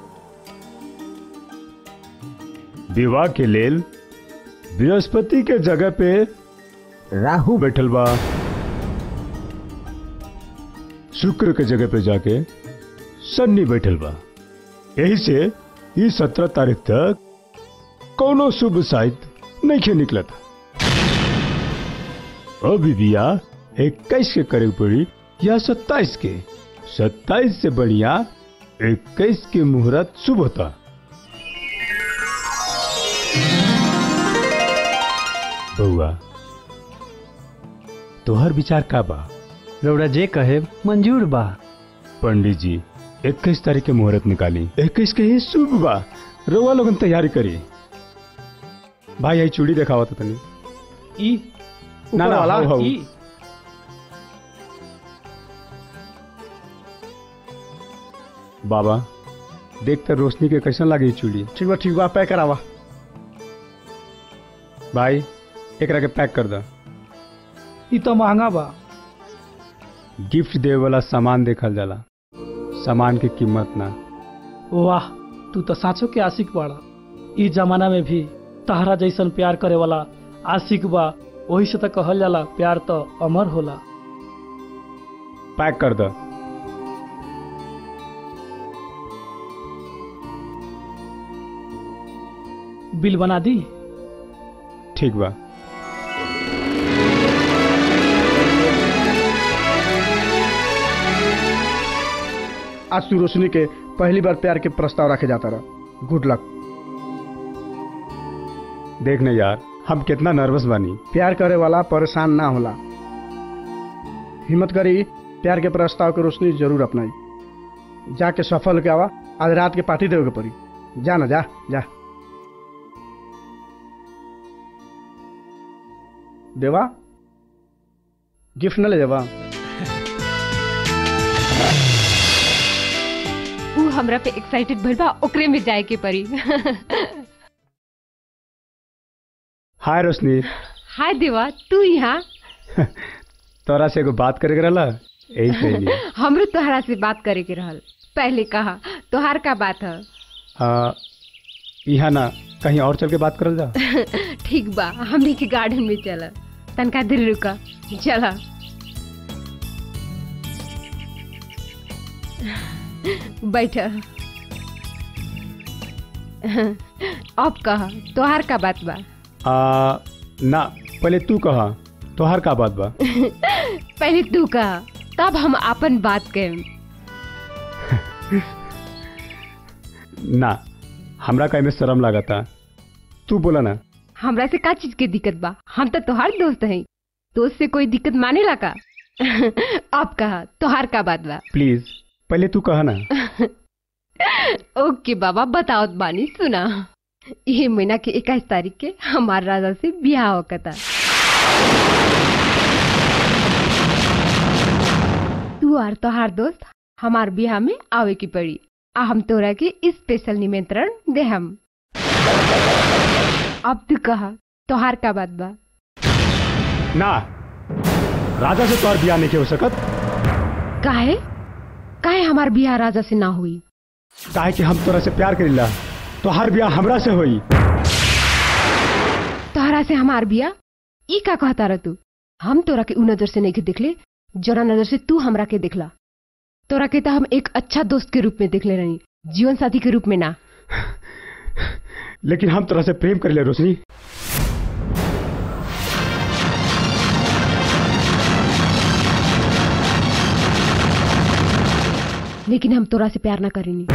विवाह के लेल बृहस्पति के जगह पे राहु बैठल बा शुक्र के जगह पे जाके शनि बैठल बा यही से ई सत्रह तारीख तक कोनो शुभ साहित नहीं खे निकलत अभी बिया इक्कीस के करे पड़ी या सत्ताईस के सत्ताईस से बढ़िया इक्कीस के मुहूर्त शुभ होता बउआ तोहर विचार का बा
रौरा जे कहे मंजूर बा
पंडित जी इक्कीस तारीख के मुहूर्त निकाली इक्कीस के ही शुभ बा रउआ लोगन तैयारी करी भाई यही चूड़ी देखावा था तनी
ई
ना
ऊपर
ना
वाला
हौ, हौ।
ई
बाबा देख तर रोशनी के कैसन लागी ई चूड़ी
ठीक बा ठीक बा पैक करावा
भाई एकरा के पैक कर दा
ई तो महंगा बा
गिफ्ट देवे वाला सामान देखल जाला सामान की कीमत ना
वाह तू तो साँचो के आशिक बाड़ा ई जमाना में भी तहरा जैसन प्यार करे वाला आशिक बा वही से तो कहल जाला प्यार तो अमर होला
पैक कर दा
बिल बना दी
ठीक बा
आज तू रोशनी के पहली बार प्यार के प्रस्ताव रखे जाता रहा गुड लक
देख न यार हम कितना नर्वस बानी
प्यार करे वाला परेशान ना होला हिम्मत करी प्यार के प्रस्ताव के रोशनी जरूर अपनाई जाके सफल के आवा आज रात के पार्टी देवे के पड़ी जा ना जा जा देवा गिफ्ट न ले देवा
ऊ हमरा पे एक्साइटेड भइल बा ओकरे में जाए के पड़ी
हाय रोशनी
हाय देवा तू यहाँ
तोरा से एगो बात करे के रहला यही कहली
हमरो तोहरा से बात करे के रहल पहले कहा तोहार का बात है
हाँ यहाँ ना कहीं और चल के बात करल जा
ठीक बा हमने के गार्डन में चला तनका देर रुका चला बैठ अब कहा तोहार का बात बा
आ, ना पहले तू कहा तोहार का बात बा
पहले तू कहा तब हम अपन बात कहें
ना हमरा कहीं में शर्म लागता तू बोला ना
हमरा से का चीज के दिक्कत बा हम तो तोहार दोस्त हैं दोस्त से कोई दिक्कत माने ला का अब कहा तोहार का बात बा
प्लीज पहले तू कहा ना
ओके बाबा बताओ बानी सुना ये महीना के इक्कीस तारीख के हमार राजा से ब्याह होकता तू और तोहार दोस्त हमार ब्याह में आवे की पड़ी आ हम तोरा के स्पेशल निमंत्रण दे हम अब तू कहा तोहार का बात बा
ना राजा से तोहार बियाह नहीं हो सकत
काहे काहे हमार ब्याह राजा से ना हुई
काहे कि हम तोरा से प्यार करीला तोहार बियाह हमरा से होई
तोहरा से हमार बिया ई का कहता रह तू हम तोरा के उ नजर से नहीं के देखले जरा नजर से तू हमरा के देखला तोरा के तो हम एक अच्छा दोस्त के रूप में देखले रही जीवन साथी के रूप में ना
लेकिन हम तोरा से प्रेम करीले रोशनी
लेकिन हम तोरा से प्यार ना करेनी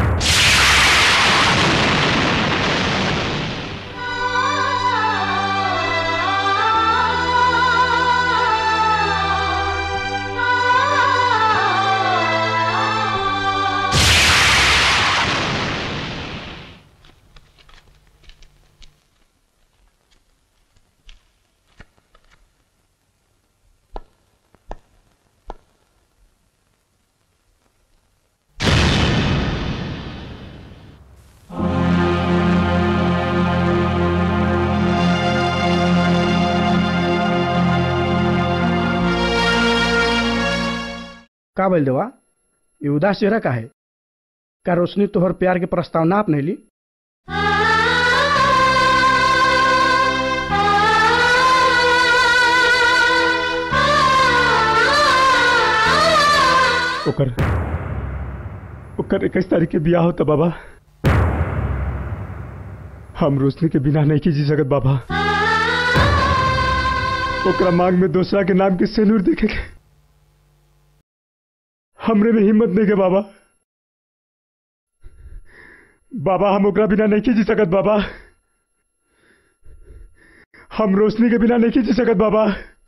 का बोल देवा ये उदास चेहरा का है का रोशनी तोहर प्यार के प्रस्ताव ना अपने ली
ओकर ओकर इक्कीस तारीख के बियाह होता बाबा हम रोशनी के बिना नहीं की जी सकत बाबा ओकरा मांग में दूसरा के नाम के सेनूर देखे के हमरे में हिम्मत नहीं के बाबा बाबा हम ओकरा बिना नहीं की जी सकत बाबा हम रोशनी के बिना नहीं की जी सकत बाबा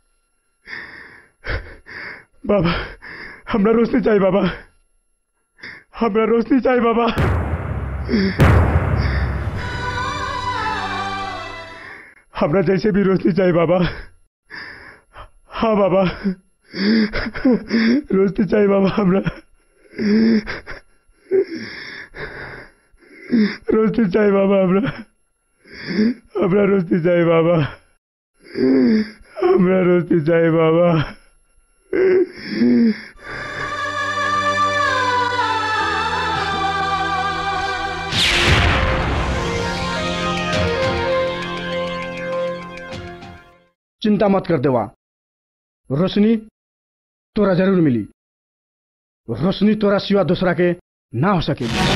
बाबा हमरा रोशनी चाहिए बाबा हमरा रोशनी चाहिए बाबा हमरा जैसे भी रोशनी चाहिए बाबा हाँ बाबा रोशनी चाहिए बाबा हमरा रोशनी चाहिए बाबा हमरा हमरा रोशनी चाहिए बाबा हमरा रोशनी चाहिए बाबा
चिंता मत कर देवा रोशनी तोरा जरूर मिली रोशनी तोरा सिवा दूसरा के ना हो सकेगी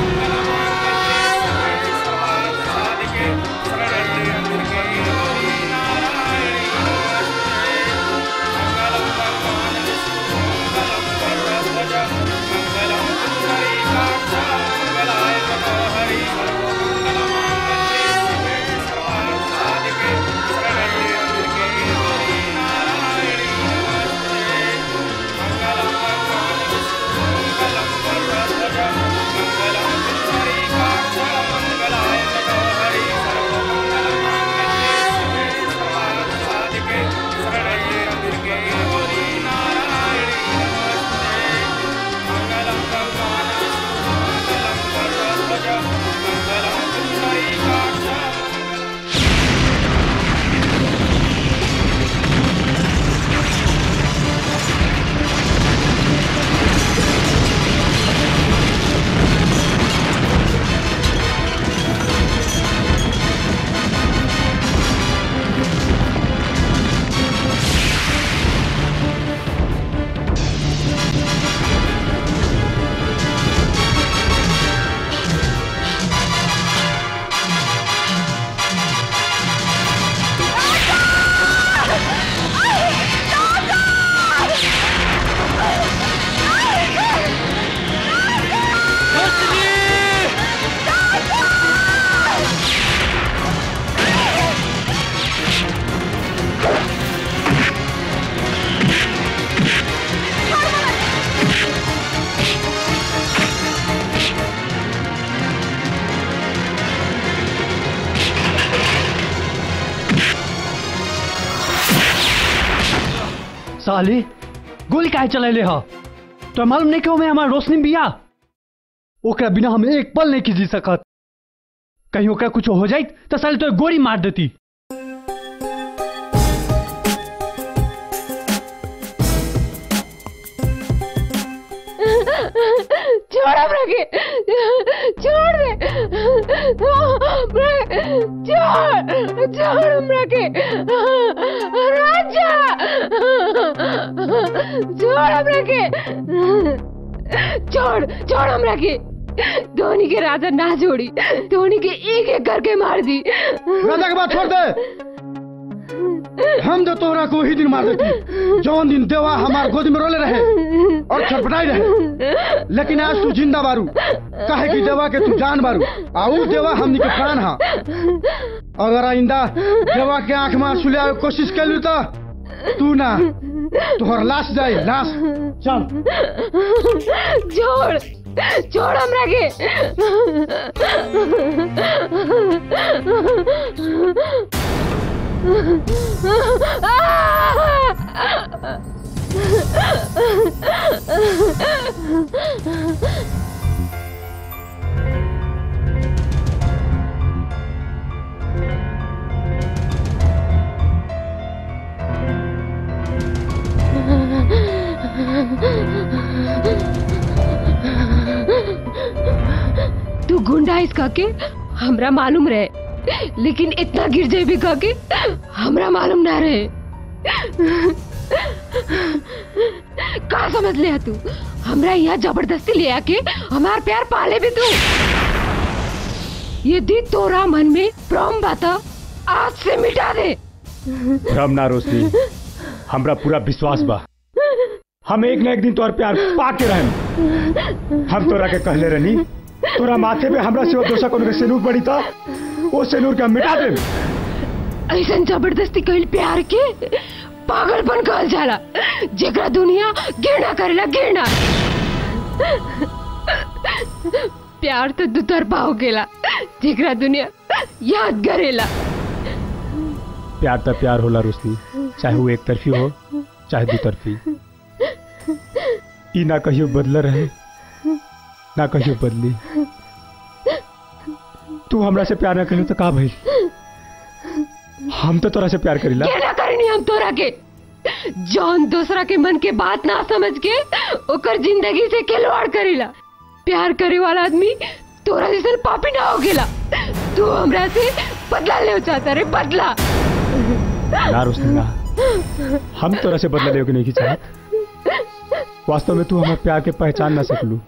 साले गोली काहे चलैले ह तो मालूम नहीं क्यों मैं हमार रोशनी बिया ओकरा बिना हम एक पल नहीं की जी सकत कहीं ओकरा कुछ हो जाई तो साले तो गोली मार देती
छोड़ हमरा के छोड़ दे छोड़ छोड़ हमरा के राजा छोड़ हमरा के छोड़ छोड़ हमरा के धोनी के राजा ना छोड़ी धोनी के एक एक करके मार दी
राजा के बात छोड़ दे हम तो तोहरा को ही दिन मार देती जौन दिन देवा हमार गोद में रोले रहे और छटपटाई रहे लेकिन आज तू जिंदा बारू कहे कि देवा के तू जान बारू आ उ देवा हमनी के प्राण हा अगर आइंदा देवा के आंख में आंसू ले आवे के कोशिश कैलू तो तू ना तोहर लाश जाए लाश चल
छोड़ छोड़ हमरा के तू गुंडा इस के हमरा मालूम रहे लेकिन इतना गिर जाए भी के हमरा मालूम ना रहे का समझ ले तू हमरा यहाँ जबरदस्ती ले आके हमार प्यार पाले भी तू यदि तोरा मन में भ्रम बा त आज से मिटा दे
भ्रम ना रोशनी हमरा पूरा विश्वास बा हम एक ना एक दिन तोहर प्यार पाके रहम हम तोरा के कहले रहनी तोरा माथे पे हमरा से दोसर कोनो के सिनूर पड़ी था वो सिनूर के हम मिटा देब
ऐसा जबरदस्ती कइल प्यार के पागलपन कहल जाला जेकरा दुनिया घृणा करेला घृणा प्यार तो दुतरफा हो गेला जेकरा दुनिया याद करेला
प्यार तो प्यार होला रोशनी चाहे वो एक तरफी हो चाहे दो तरफी ई ना कहियो बदल रहे ना कहियो बदली तू हमरा से प्यार ना करियो तो का भइल हम तो तोरा से प्यार करीला
घृणा करनी हम तोरा के जौन दूसरा के मन के बात ना समझ के ओकर जिंदगी से खिलवाड़ करेला प्यार करे वाला आदमी तोरा जैसन पापी ना हो गेला तू हमरा से बदला ले चाहता रे बदला
ना रोशनी ना हम तोरा से बदला लेके नहीं की चाहत वास्तव में तू हमारे प्यार के पहचान ना सकलू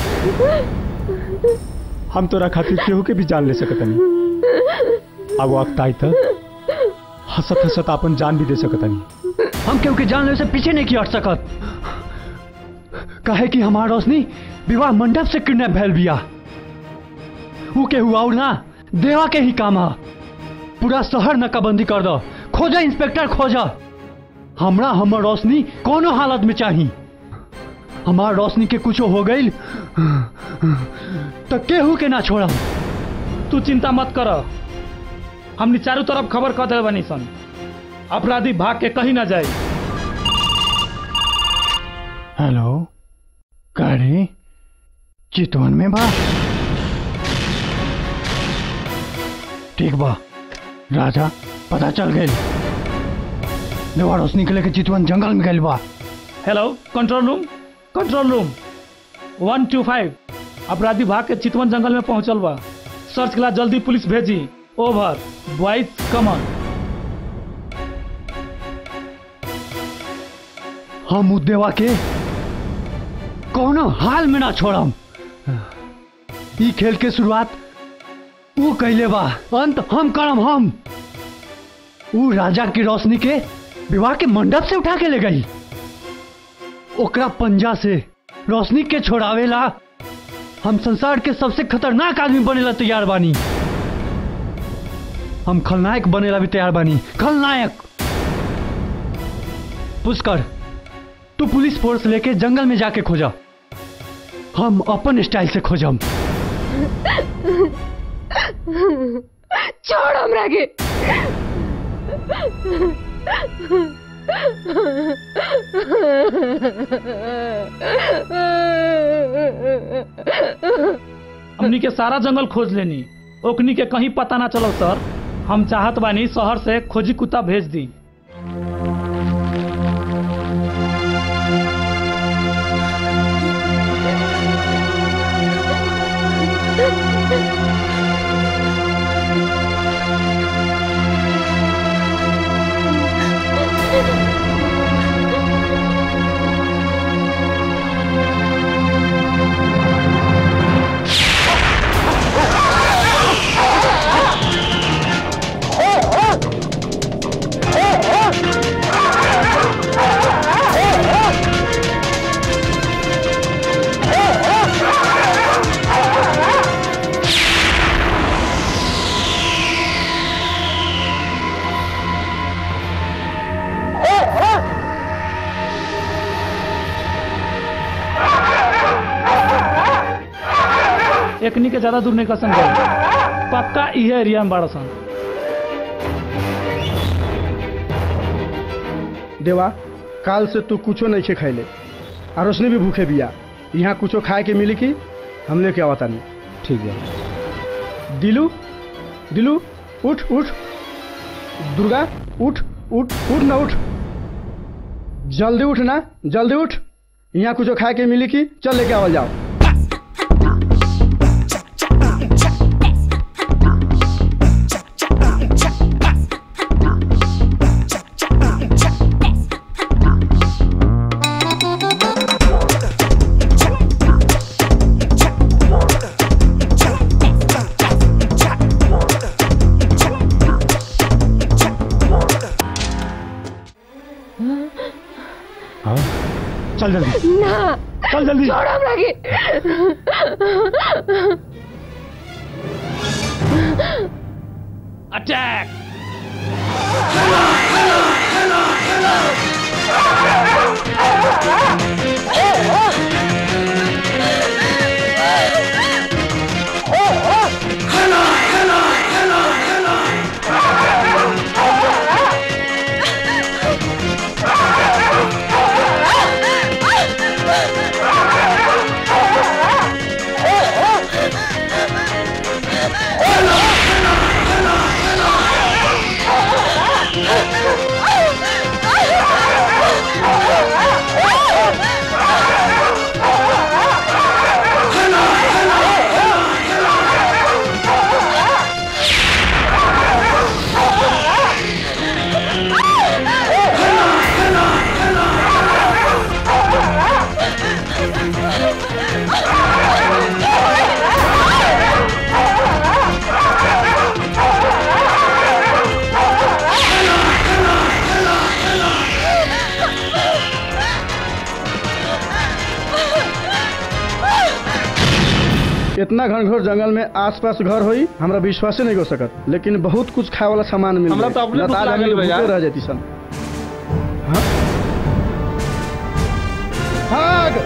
हम तोरा खातिर केहू के भी जान ले सकत नहीं अब वक्त आई था हंसत हंसत अपन जान भी दे सकत नहीं
हम केहू के जान ले से पीछे नहीं की हट सकत कहे कि हमार रोशनी विवाह मंडप से किडनैप भैल बिया ऊ केहू और ना देवा के ही काम है पूरा शहर नकाबंदी कर दो खोजा इंस्पेक्टर खोजा हमरा हमर रोशनी कोनो हालत में चाही हमार रोशनी के कुछो हो गई तो केहू के ना छोड़ा
तू चिंता मत कर हमने चारों तरफ खबर कर दिल बनी सन अपराधी भाग के कहीं ना जाए
हेलो गाड़ी चितवन में बा ठीक बा राजा पता चल गई देवा रोशनी के लेके चितवन जंगल में गई बा
hello control room control room one two five अपराधी भाग के चितवन जंगल में पहुंचल बा सर्च के लिए जल्दी पुलिस भेजी ओवर बॉयज कमन
हम उ देवा के कोनो हाल में ना छोड़म ई खेल के शुरुआत ऊ कैले बा अंत हम करम हम ऊ राजा की रोशनी के विवाह के मंडप से उठा के ले गई ओकरा पंजा से रोशनी के छोड़ावेला हम संसार के सबसे खतरनाक आदमी बनेला तैयार बानी हम खलनायक बनेला भी तैयार बानी खलनायक पुष्कर तू पुलिस फोर्स लेके जंगल में जाके खोजा हम अपन स्टाइल से खोजम
छोड़ हमरा के
हमनी के सारा जंगल खोज लेनी ओकनी के कहीं पता ना चलो सर हम चाहत बानी शहर से खोजी कुत्ता भेज दी एकनी के ज्यादा दूर नहीं कर संग पक्का इहे एरिया में बाड़ा सन
देवा काल से तू कुछो नहीं खे खैले आ रोशनी भी भूखे बिया यहाँ कुछो खाए के मिली की हम लेके आवता नहीं
ठीक है
दिलू दिलू उठ उठ दुर्गा उठ उठ उठ ना उठ जल्दी उठ ना जल्दी उठ यहाँ कुछो खाए के मिली की चल लेके आवल जाओ
चल जल्दी
ना
चल जल्दी
छोड़ हमरा के
अटैक
इतना घनघोर जंगल में आसपास घर होई हमरा विश्वास नहीं हो सकत लेकिन बहुत कुछ खाए वाला सामान मिल
हमरा तो अपने भूख लागल बा यार।
रह जाती सन हाँ? भाग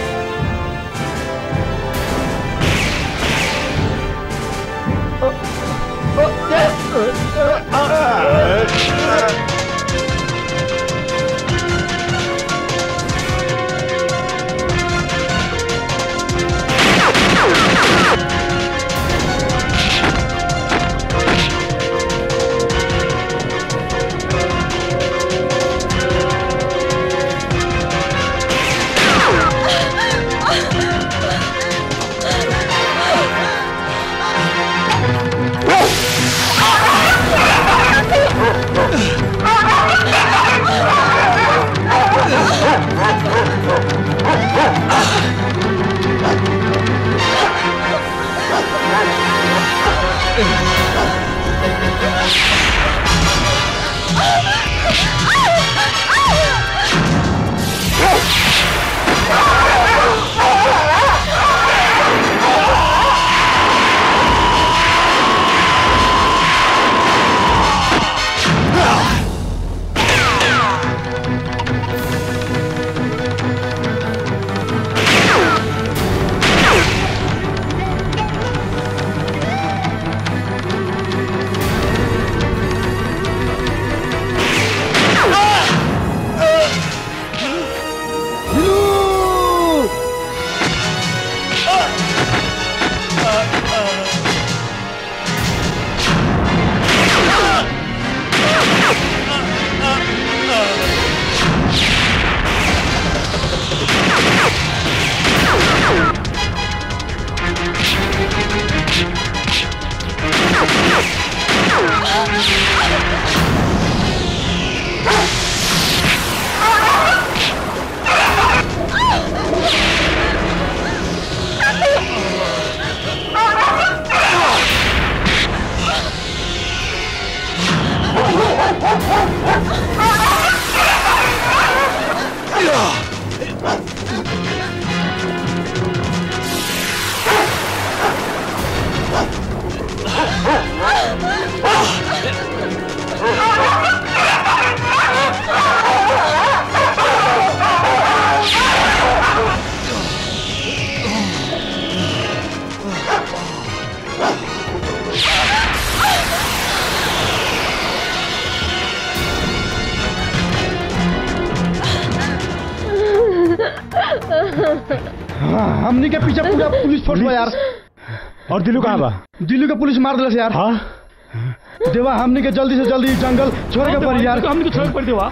हाँ, हमनी के पीछे पूरा पुलिस फोर्स बा यार
और दिलू कहाँ बा
दिल्ली के पुलिस मार दिलस यार
हाँ
देवा हमनी के जल्दी से जल्दी जंगल छोड़ के पड़ी यार
हमनी के छोड़ के पड़ी देवा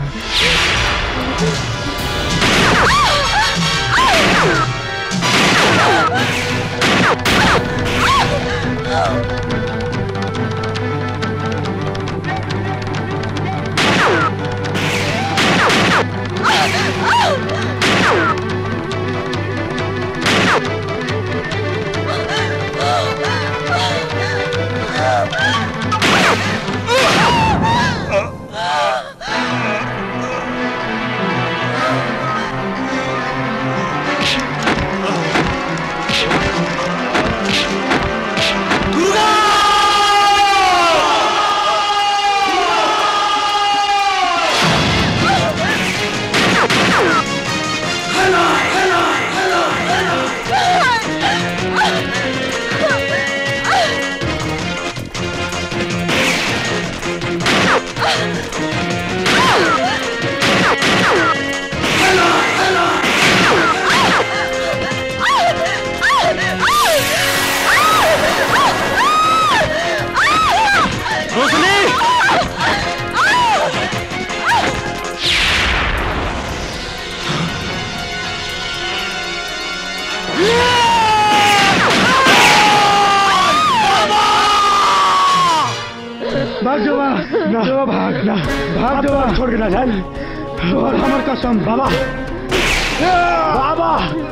भाग देवा देवा भाग
ना
भाग देवा
छोड़ के ना जाए
और हमर कसम
बाबा बाबा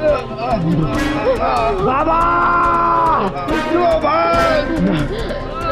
बाबा
देवा भाग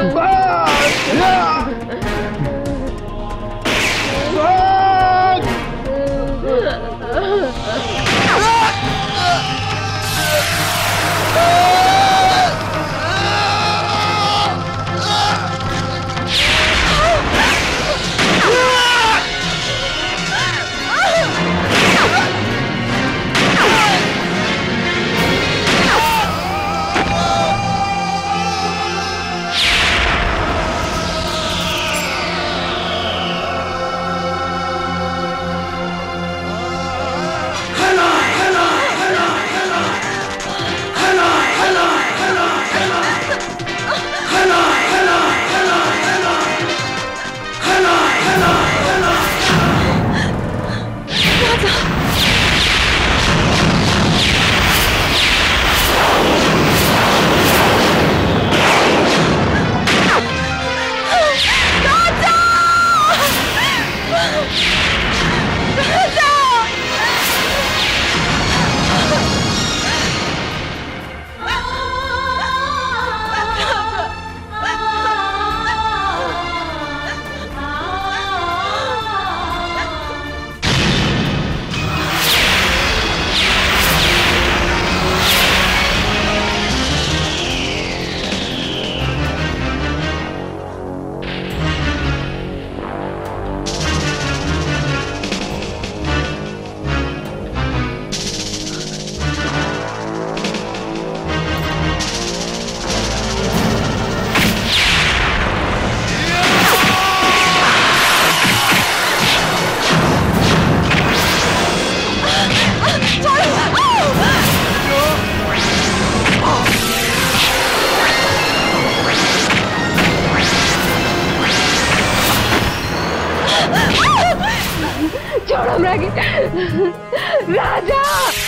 छोड़ हमरा के राजा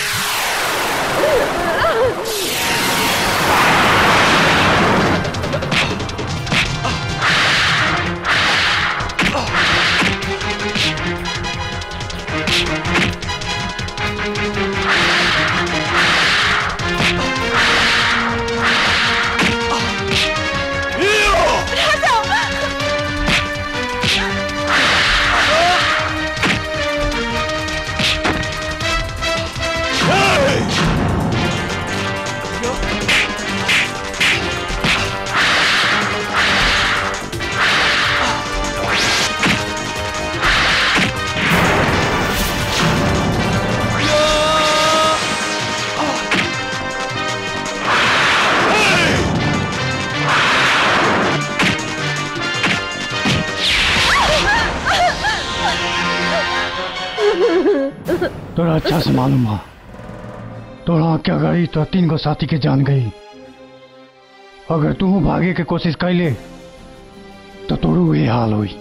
तोरा अच्छा से मालूम बा तोरा क्या गई तो तीन गो साथी के जान गई अगर तू भागे के कोशिश कैले तो तोरू ये हाल हुई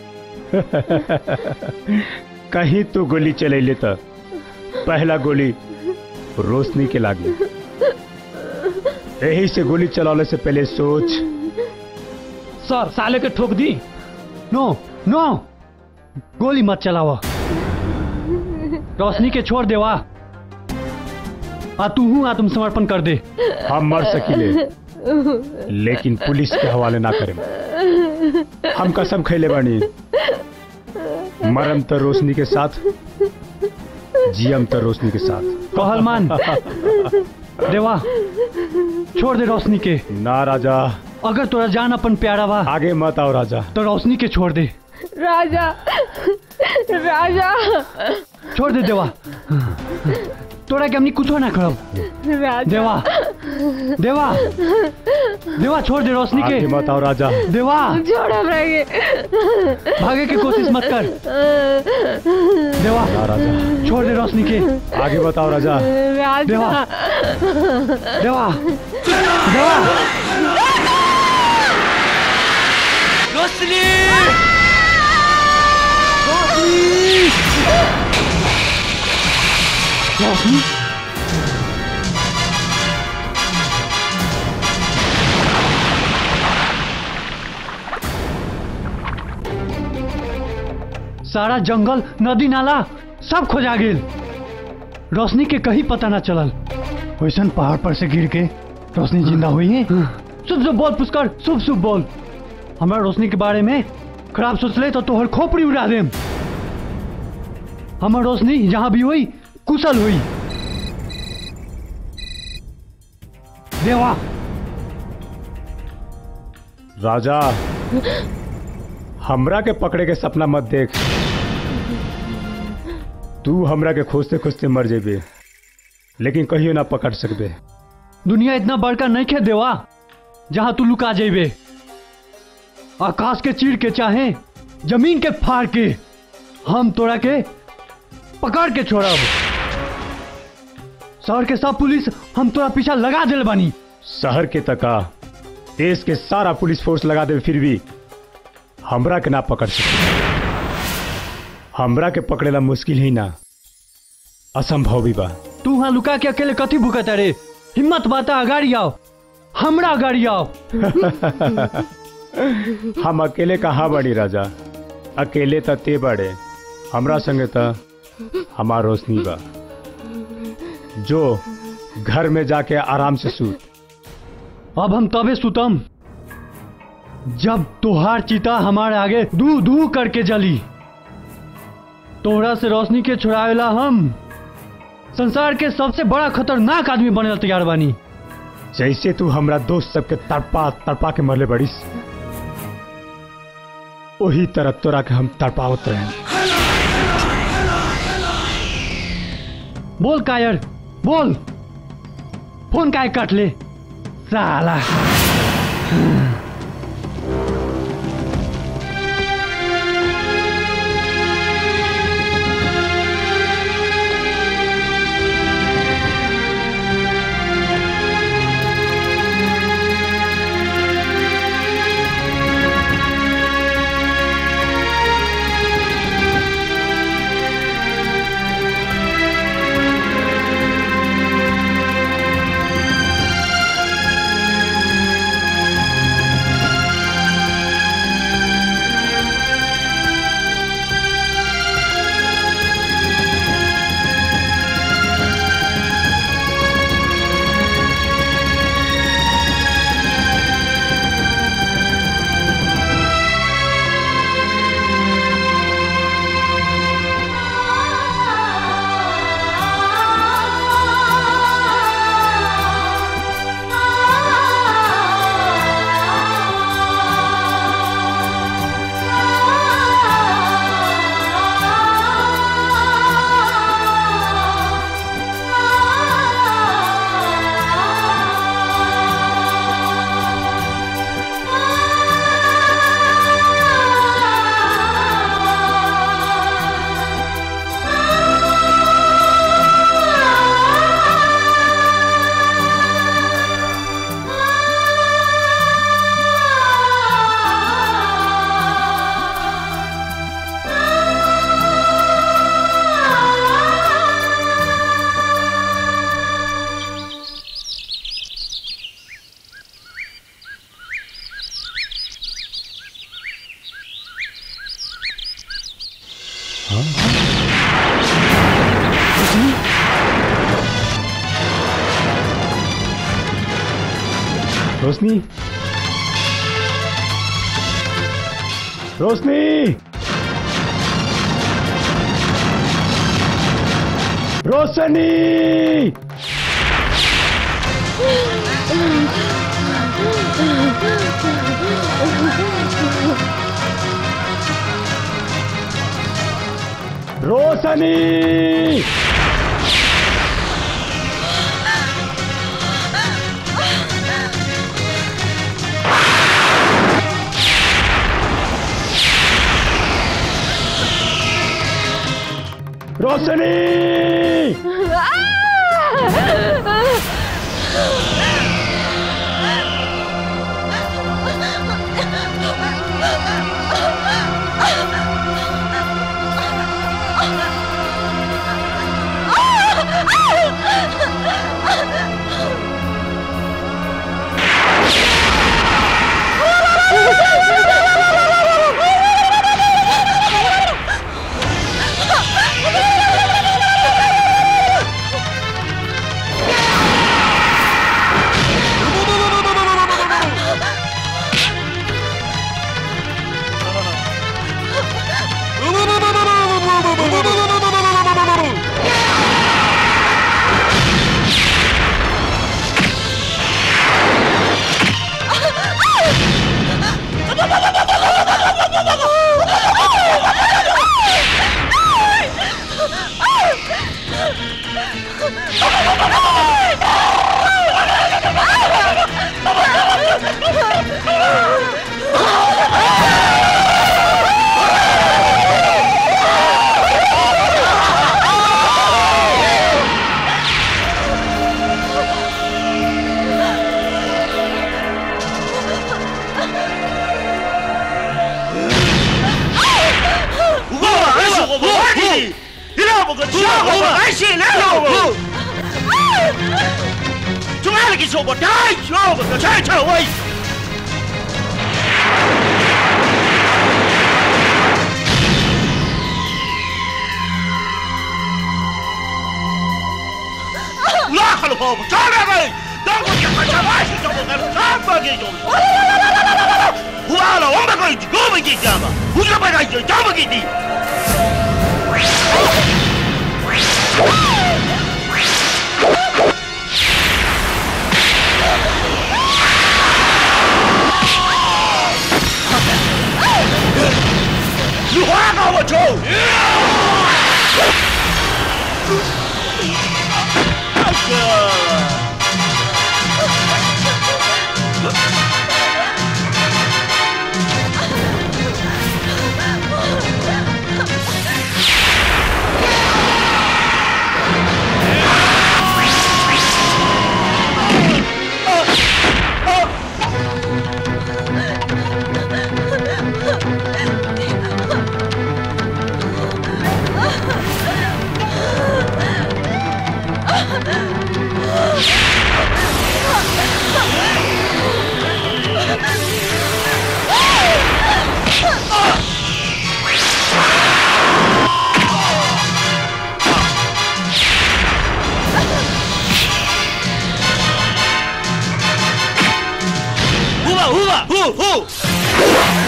कहीं तू गोली चलैले त पहला गोली रोशनी के लागी यही से गोली चलाने से पहले सोच
सर साले के ठोक दी
नो नो गोली मत चलावा रोशनी के छोड़ देवा आ तू हूँ आत्मसमर्पण कर दे
हम मर सकीले लेकिन पुलिस के हवाले ना करें हम कसम खैले बानी मरम तो रोशनी के साथ जियम तो रोशनी के साथ
कहल मान देवा छोड़ दे रोशनी के
ना राजा
अगर तोरा जान अपन प्यारा बा
आगे मत आओ राजा
तो रोशनी के छोड़ दे
राजा राजा
छोड़ दे देवा तोरा के हमनी कुछो ना करब
राजा
देवा देवा देवा छोड़ दे रोशनी के
आगे मत आओ राजा
देवा
छोड़ हमरा के
भागे की कोशिश मत कर देवा
ना राजा
छोड़ दे रोशनी के
आगे बताओ राजा
राजा
देवा देवा देवा
रोशनी
रोशनी सारा जंगल नदी नाला सब खोजा गेल रोशनी के कहीं पता ना चलल
वैसन पहाड़ पर से गिर के रोशनी जिंदा हुई है
शुभ शुभ बोल पुष्कर शुभ शुभ बोल हमारा रोशनी के बारे में खराब सोचले तो तोहर खोपड़ी उड़ा देम हमार रोशनी जहां भी हुई कुशल हुई देवा
राजा हमरा के पकड़े के सपना मत देख तू हमरा के खोजते खोजते मर जेबे लेकिन कहियो ना पकड़ सकबे
दुनिया इतना बड़का नहीं खे देवा जहां तू लुका जेबे आकाश के चीर के चाहे जमीन के फाड़ के हम तोरा के पकड़ के छोड़ब शहर के सब पुलिस हम तोरा पीछा लगा दिल बानी
शहर के तका देश के सारा पुलिस फोर्स लगा दे फिर भी हमरा के ना पकड़ सके हमरा के पकड़ेला मुश्किल ही ना असंभव भी बा
तू वहां लुका के अकेले कथी भुकत रे हिम्मत बाता अगाड़ी आओ हमरा अगाड़ी आओ
हम अकेले कहाँ बड़ी राजा अकेले त ते बड़े हमरा संगे त हमार रोशनी बा जो घर में जाके आराम से सूत
अब हम तबे सुतम जब तोहार चिता हमारे आगे दू दू करके जली तोहरा से रोशनी के छुड़ावेला हम संसार के सबसे बड़ा खतरनाक आदमी बने तैयार बानी
जैसे तू हमरा दोस्त सबके तड़पा तड़पा के मरले बड़ीस वही तरह तोरा के हम तड़पावत रहे
बोल कायर बोल फोन काय काट ले साला
रोशनी रोशनी रोशनी रोशनी रोशनी
我个家伙，我来信了我。仲係你說我太錯，我個太錯喂。拉開了我，抓來喂！當我講個啥話是叫我幹啥麼給用？哇啦，我們可以我們給家嘛，我就把他就家麼給你。你花搞我抽！呼吧呼吧呼呼！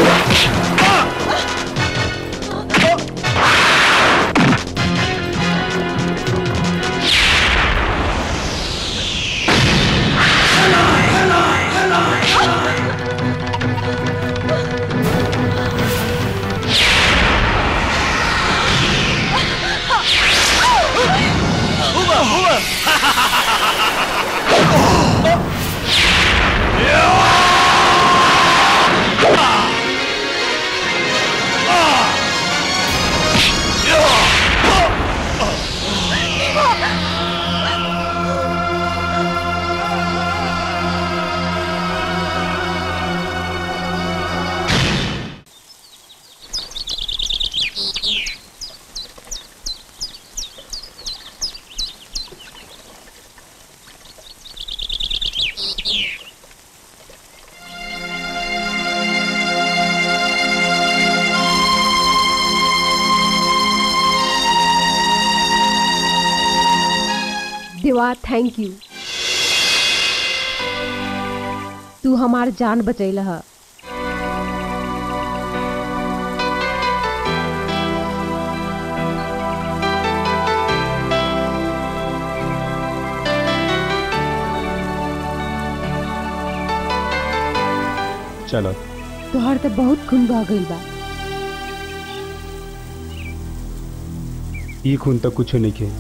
呼吧呼吧！哈哈哈哈哈哈！
देवा थैंक यू तू हमार जान बचैल ह
चलो
तोहर तो बहुत खून बह गइल बा
ई खून तो कुछ नहीं के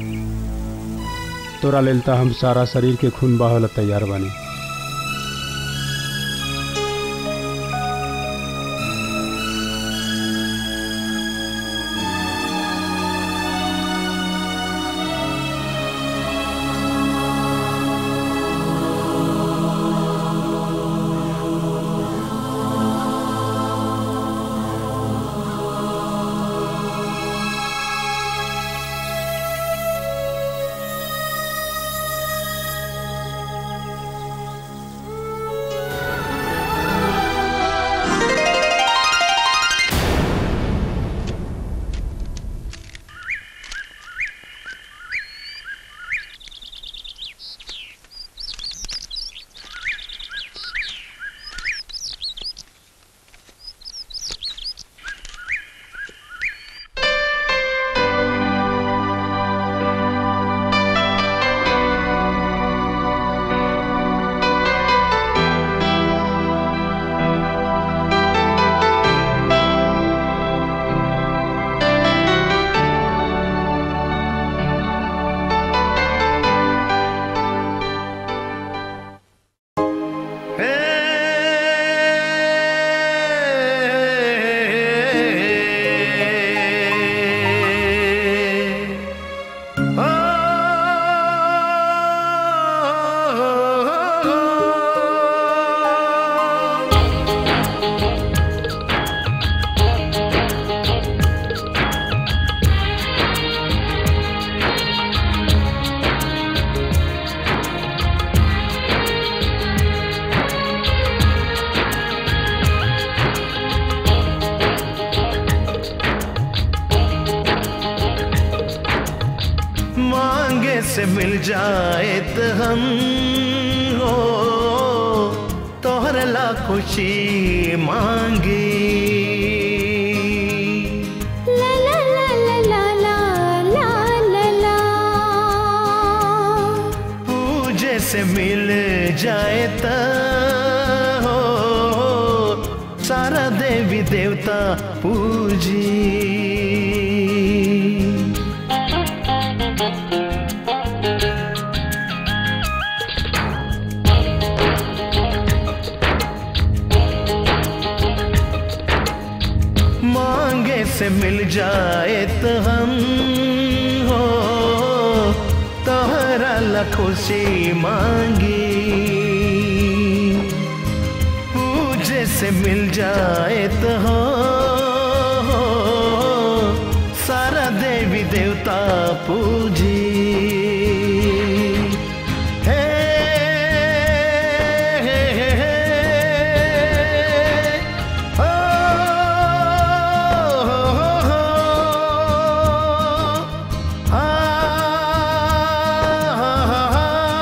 तोरा लेल तो हम सारा शरीर के खून बहावला तैयार बानी
से मिल जाए तो हम हो तोहर ला खुशी मांगी
ला ला ला ला ला ला ला ला ला
पूजे से मिल जाए तो हो सारा देवी देवता पूजी मांगे से मिल जाए तो हम हो तोहरा ला खुशी मांगी पूजे से मिल जाए तो हो सारा देवी देवता पूजी हे, हे, हे, हे, हो, हो, हो, आ, हा, हा,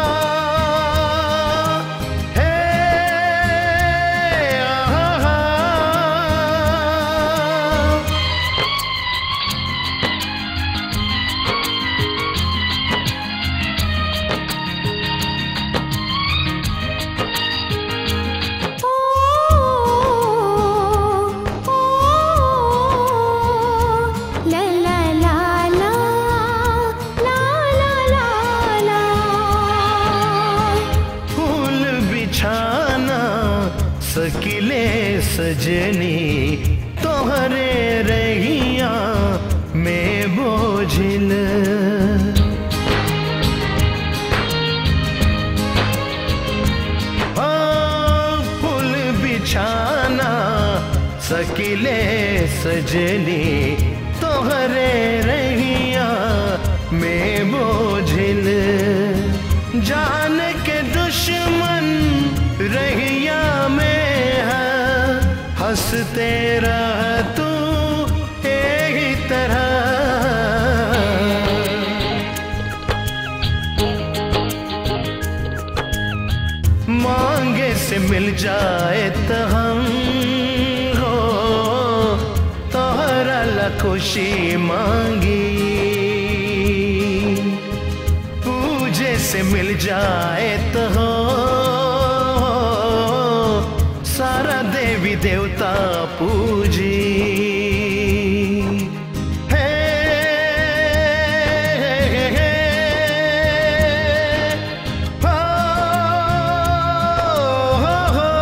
हे, आ, हा,
ला ला ला ला ला ला ला ला
फूल बिछाना सकिले सजनी तोहरे रहिया में बोझिल आ, फूल बिछाना सकिले सजनी तोहरे रहिया में बोझिल जान के दुश्मन रहिया में है हंसते रह तू यही तरह मांगे से मिल जाए तो हम हो तोहरा ला खुशी मांगी पूजे से मिल जाए तो हो सारा देवी देवता पूजी हे, हे, हे, हो, हो, हो,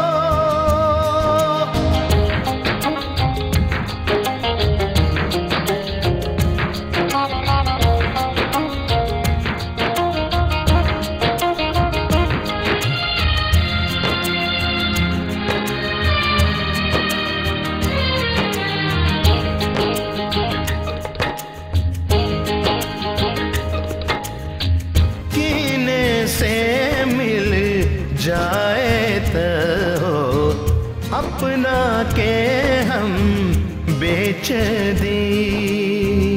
कीने से मिल जाए तो हो अपना के हम बेच दी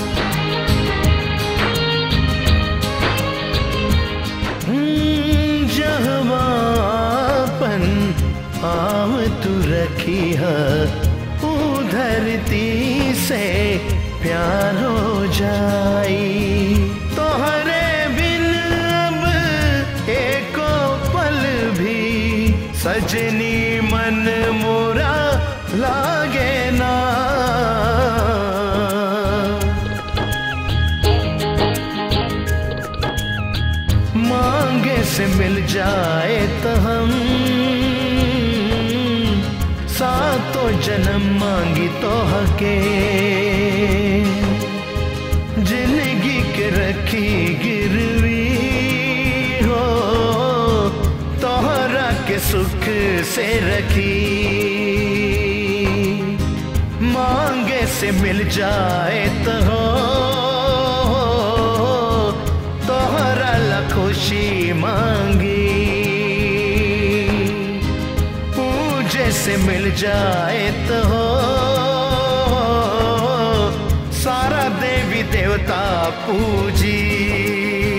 हम्म, जहवापन आव तू रखी है ऊ धरती से प्यार हो जाई तोहरे बिन अब एको पल भी सजनी मन मोरा लागे ना मांगे से मिल जाए तो हम सातों जन्म मांगी तो हके जिंदगी के रखी गिरवी हो तोहरा के सुख से रखी मांगे से मिल जाए तो हो तोहरा ला खुशी मांगी पूजे से मिल जाए तो हो सारा देवी देवता पूजी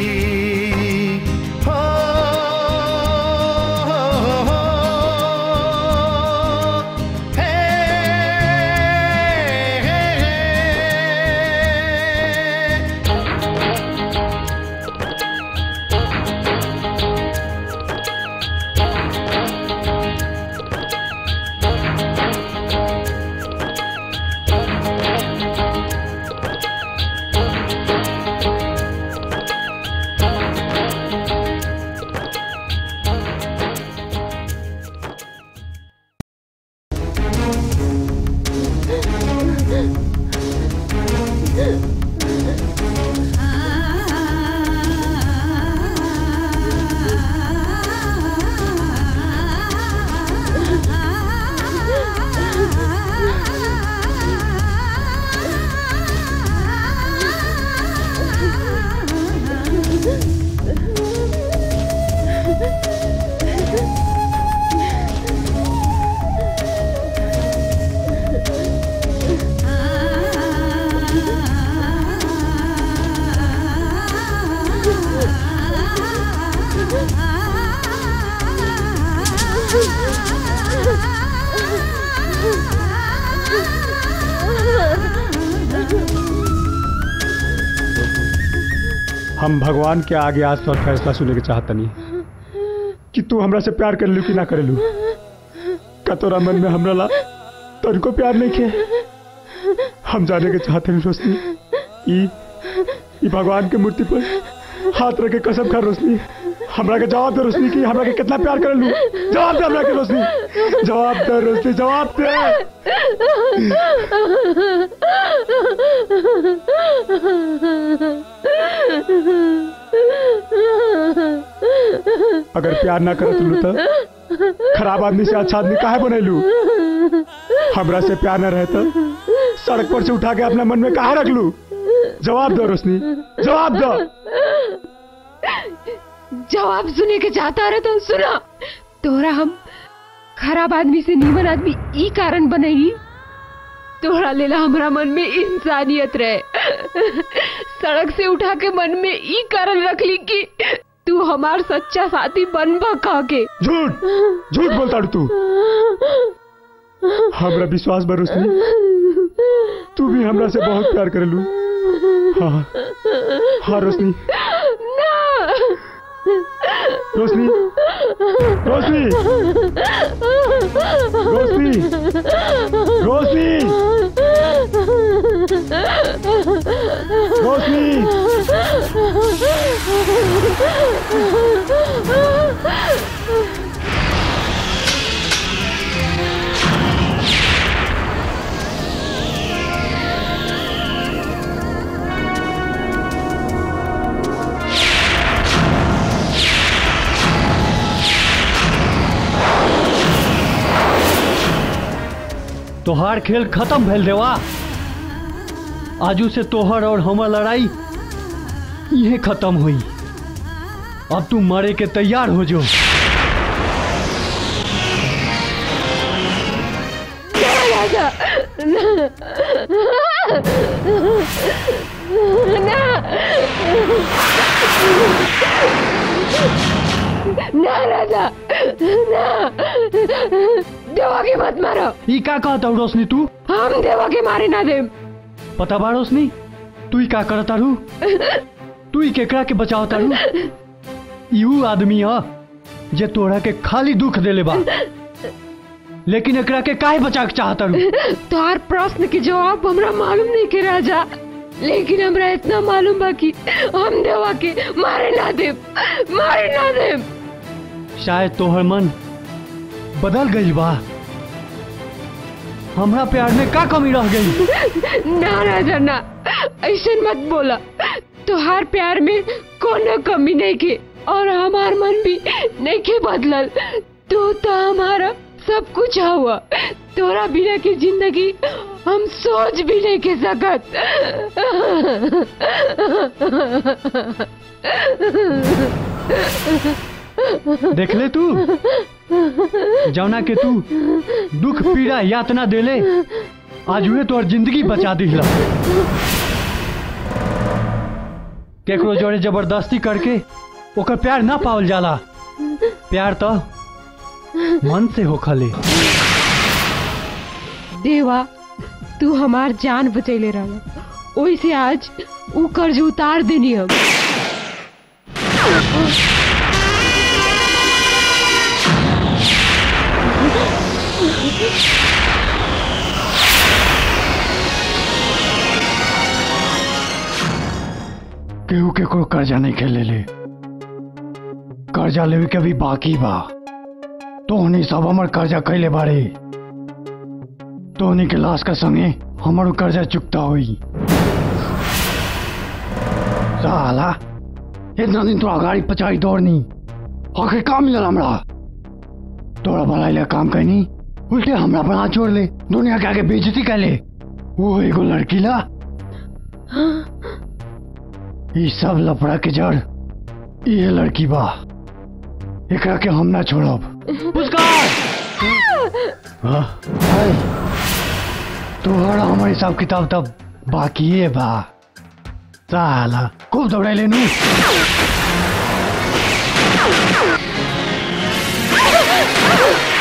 हम भगवान के आगे आज तोर फैसला सुने के चाहतनी कि तू हमरा से प्यार कर लू कि ना करेलू का तोरा मन में हमरा ला तनिको प्यार नहीं के हम जाने के चाहते हैं रोशनी ई ई भगवान के मूर्ति पर हाथ रख के कसम खा रोशनी हमरा के जवाब दे रोशनी की हमरा के कितना प्यार कर लू जवाब दे हमरा के रोशनी जवाब दे रोशनी जवाब दे अगर प्यार ना करत लू तो खराब आदमी से अच्छा आदमी काहे बनैलू हमरा से प्यार न रहे तो सड़क पर से उठा के अपना मन में कहा रख लू जवाब दो रोशनी जवाब दो
जवाब सुने के चाहता रहे तो सुना तोरा हम खराब आदमी से नीमन आदमी ई कारण बनई तोहरा लेला हमरा मन में इंसानियत रहे सड़क से उठा के मन में ई कारण रख ली कि तू हमार सच्चा साथी बनबा कह के
झूठ झूठ बोलता तू हमरा विश्वास बा रोशनी तू भी हमरा से बहुत प्यार करेलू हाँ हाँ रोशनी रोशनी रोशनी रोशनी रोशनी
तोहार खेल खत्म भेल देवा आजू से तोहर और हमर लड़ाई यही खत्म हुई अब तू मरे के तैयार हो जो
राजा ना ना राजा ना देवा के मत मारो
ई का कहता हूँ रोशनी तू
हम देवा के मारे ना दे
पता बा रोशनी तू ही का करता रू तू ही केकरा के बचावता रू यू आदमी ह जे तोरा के खाली दुख देले बा लेकिन एकरा के काहे बचा के चाहता रू
तोहार प्रश्न के जवाब हमरा मालूम नहीं के राजा लेकिन हमरा इतना मालूम बा कि हम देवा के मारे ना दे मारे ना दे
शायद तोहर मन बदल गई बा हमरा प्यार में का कमी रह गई
ना राजा ना ऐसे मत बोला तोहार प्यार में कोनो कमी नहीं के और हमार मन भी नहीं के बदलल तू तो हमारा सब कुछ हुआ तोरा बिना की जिंदगी हम सोच भी नहीं के सकत
देख ले तू जौना के तू दुख पीड़ा यातना देले आज हुए तोहर जिंदगी बचा दिला केकरो जोड़े जबरदस्ती करके ओकर प्यार ना पावल जाला प्यार तो मन से होखले
देवा तू हमार जान बचैले रहा ओई से आज ऊ कर्ज उतार देनी हम
केहू केकरो कर्जा नहीं खेले ले कर्जा लेवे के भी बाकी बा तोहनी सब हमर कर्जा कैले बारे तोहनी के लाश का संगे हमारो कर्जा चुकता हुई साला इतना दिन तो अगाड़ी पचाई दौड़नी आखिर का मिलल हमरा तोरा भलाई ले काम कैनी उल्टे हमरा पर हाथ छोड़ ले दुनिया के आगे बेइज्जती कैले वो एगो लड़की ला ई सब लफड़ा के जड़ ये लड़की बा एकरा के हम ना छोड़ब तोहरा हमारे हिसाब किताब तब बाकी है बा साला खूब दौड़ाई लेनू
Ah!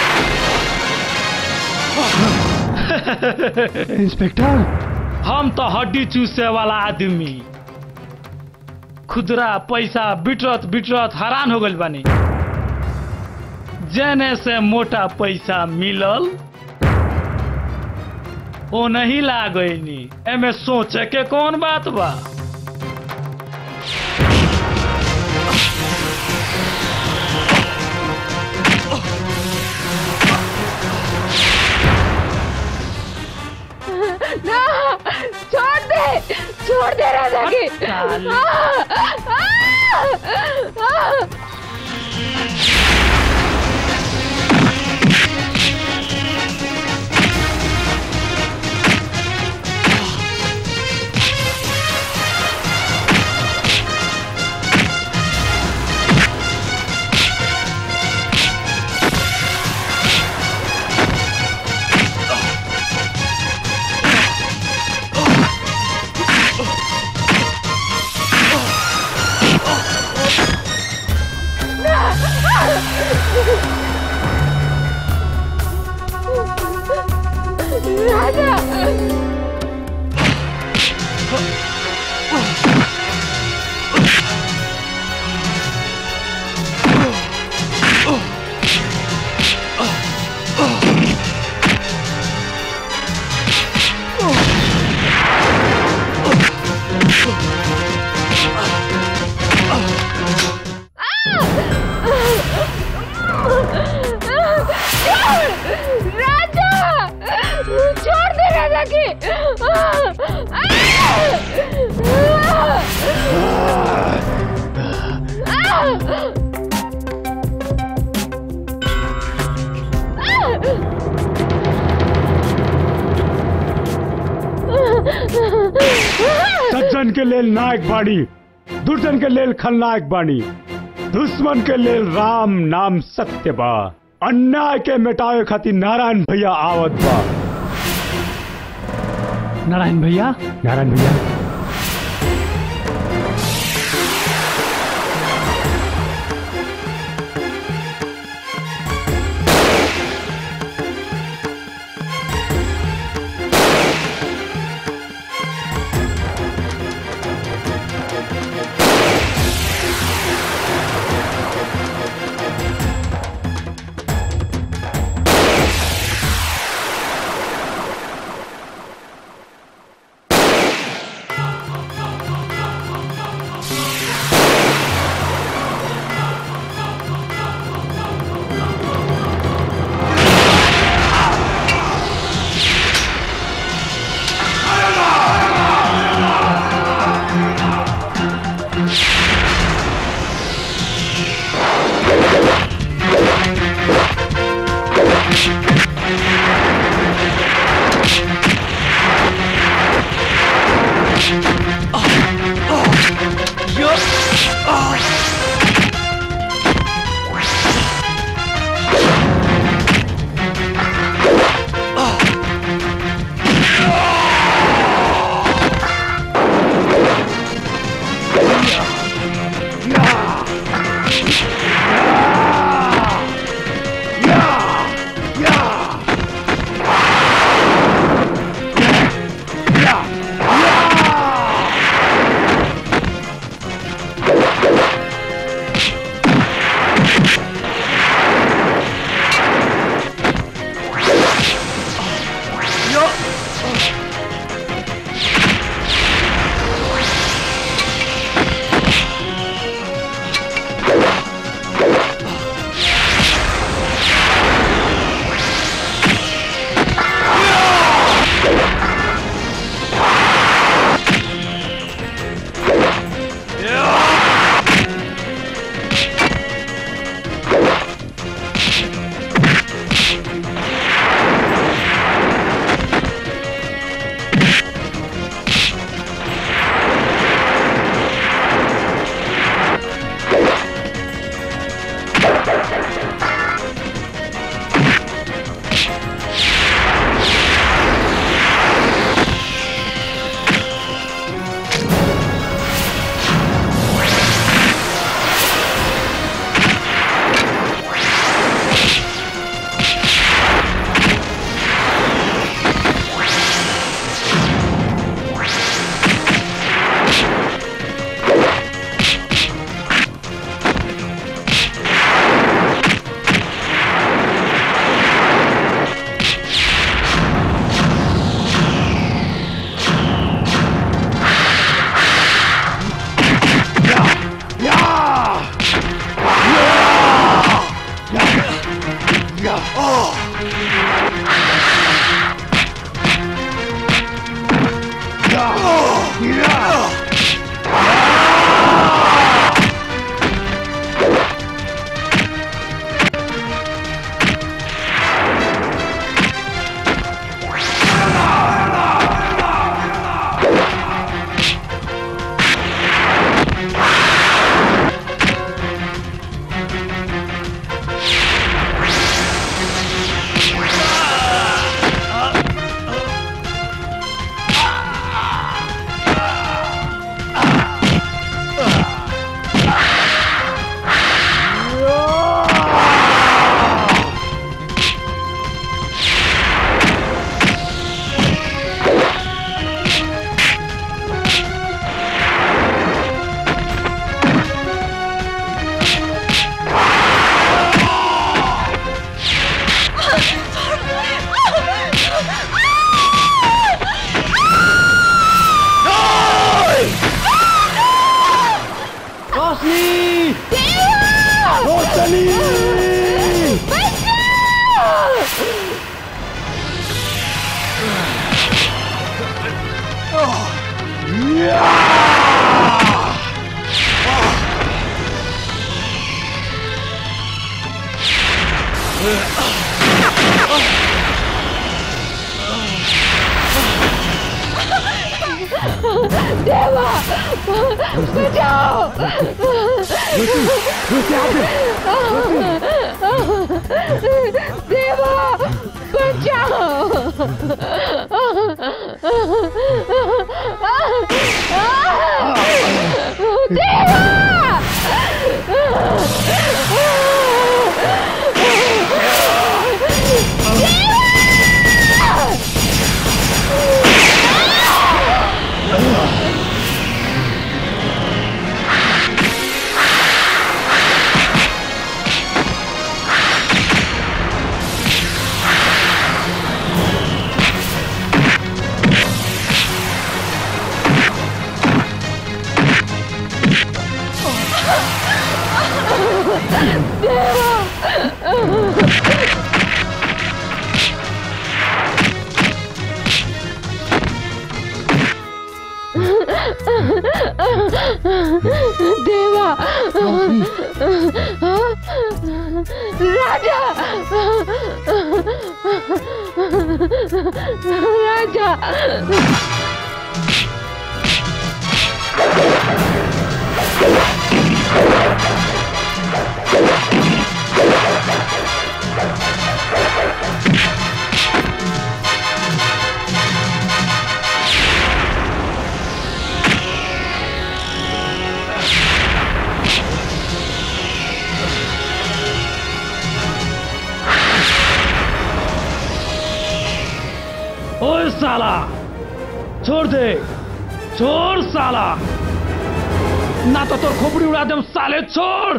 इंस्पेक्टर
हम तो हड्डी चूसे वाला आदमी खुदरा पैसा बिटरत बिटरत हैरान हो गइल बानी जेने से मोटा पैसा मिलल ओ नहीं लागनी एमे सोचे के कौन बात बा
ना छोड़ दे छोड़ दे राजा की
साली।
आ, आ, आ, राजा राजा छोड़ दे राजा की आ, आ, आ,
सज्जन के लेल नायक बाणी दुर्जन के लेल खलनायक बाणी दुश्मन के लेल राम नाम सत्य बा अन्याय के मिटावे खातिर नारायण भैया आवत बा
नारायण भैया
नारायण भैया
रोशनी
देवा बचाओ देवा बचाओ देवा राजा राजा
ओए साला छोड़ दे छोड़ साला ना तो तोर खोपड़ी उड़ा दे साले छोड़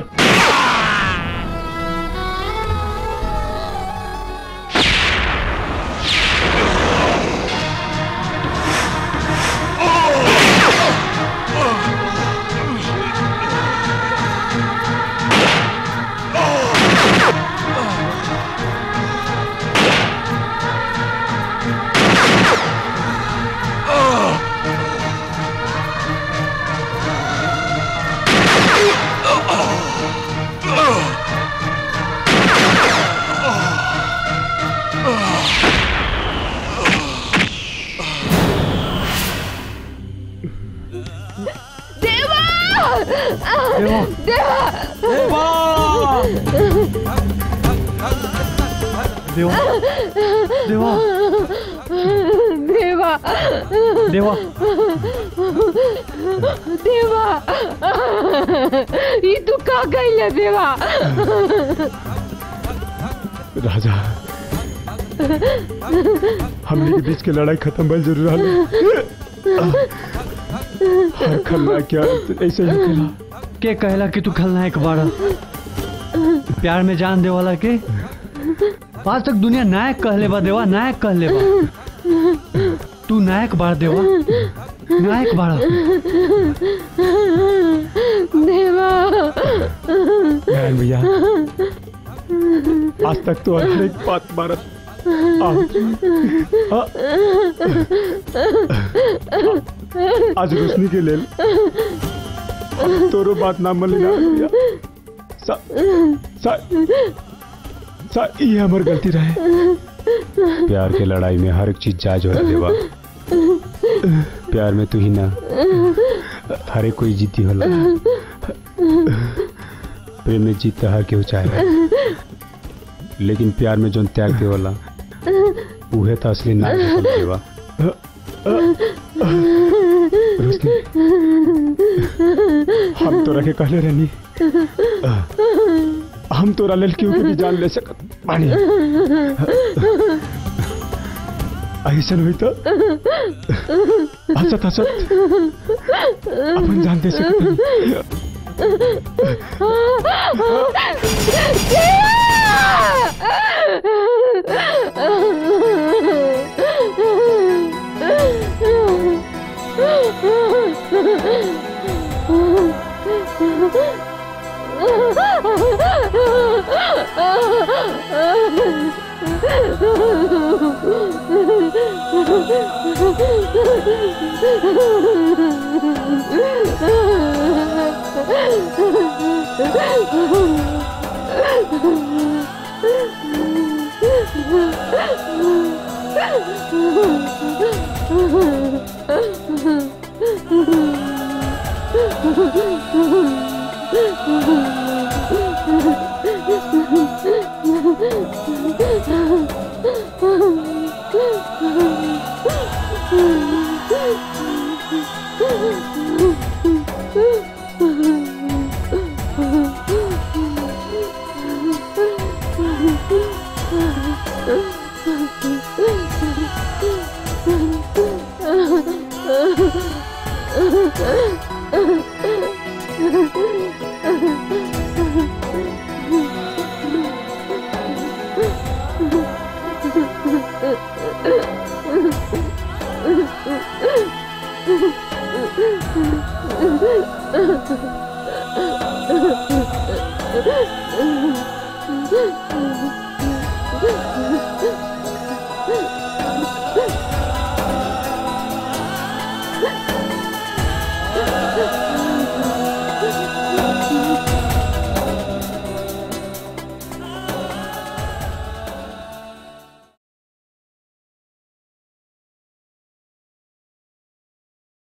देवा
देवा
देवा
देवा देवा
देवा
देवा
देवा ई तू का गइल देवा
राजा हमने के बीच के लड़ाई खत्म भइल जरूर रहल हर खलनायक के अंत ऐसे ही होखेला
के कहला कि तू खलनायक बाड़ा प्यार में जान दे वाला के आज तक दुनिया नायक कहले बा देवा नायक कहले बा तू नायक बाड़ देवा नायक बाड़ा
देवा
नारायण भैया आज तक तो हर एक बात मारत आज रोशनी के लेल अब तोरो बात ना मन ना सा, सा, सा ये हमर गलती रहे प्यार के लड़ाई में हर एक चीज जायज हो देवा प्यार में तू ही ना हर एक कोई जीती होला प्रेम में जीत तो हर केहू चाहे लेकिन प्यार में जोन त्याग दे होला उहे तो असली नाम देवा रोशनी हम तोरा के कहले रहनी हम तोरा लेल क्यों भी जान ले सकत बानी ऐसा हुई तो हंसत हंसत अपन जान दे सकते
Oh,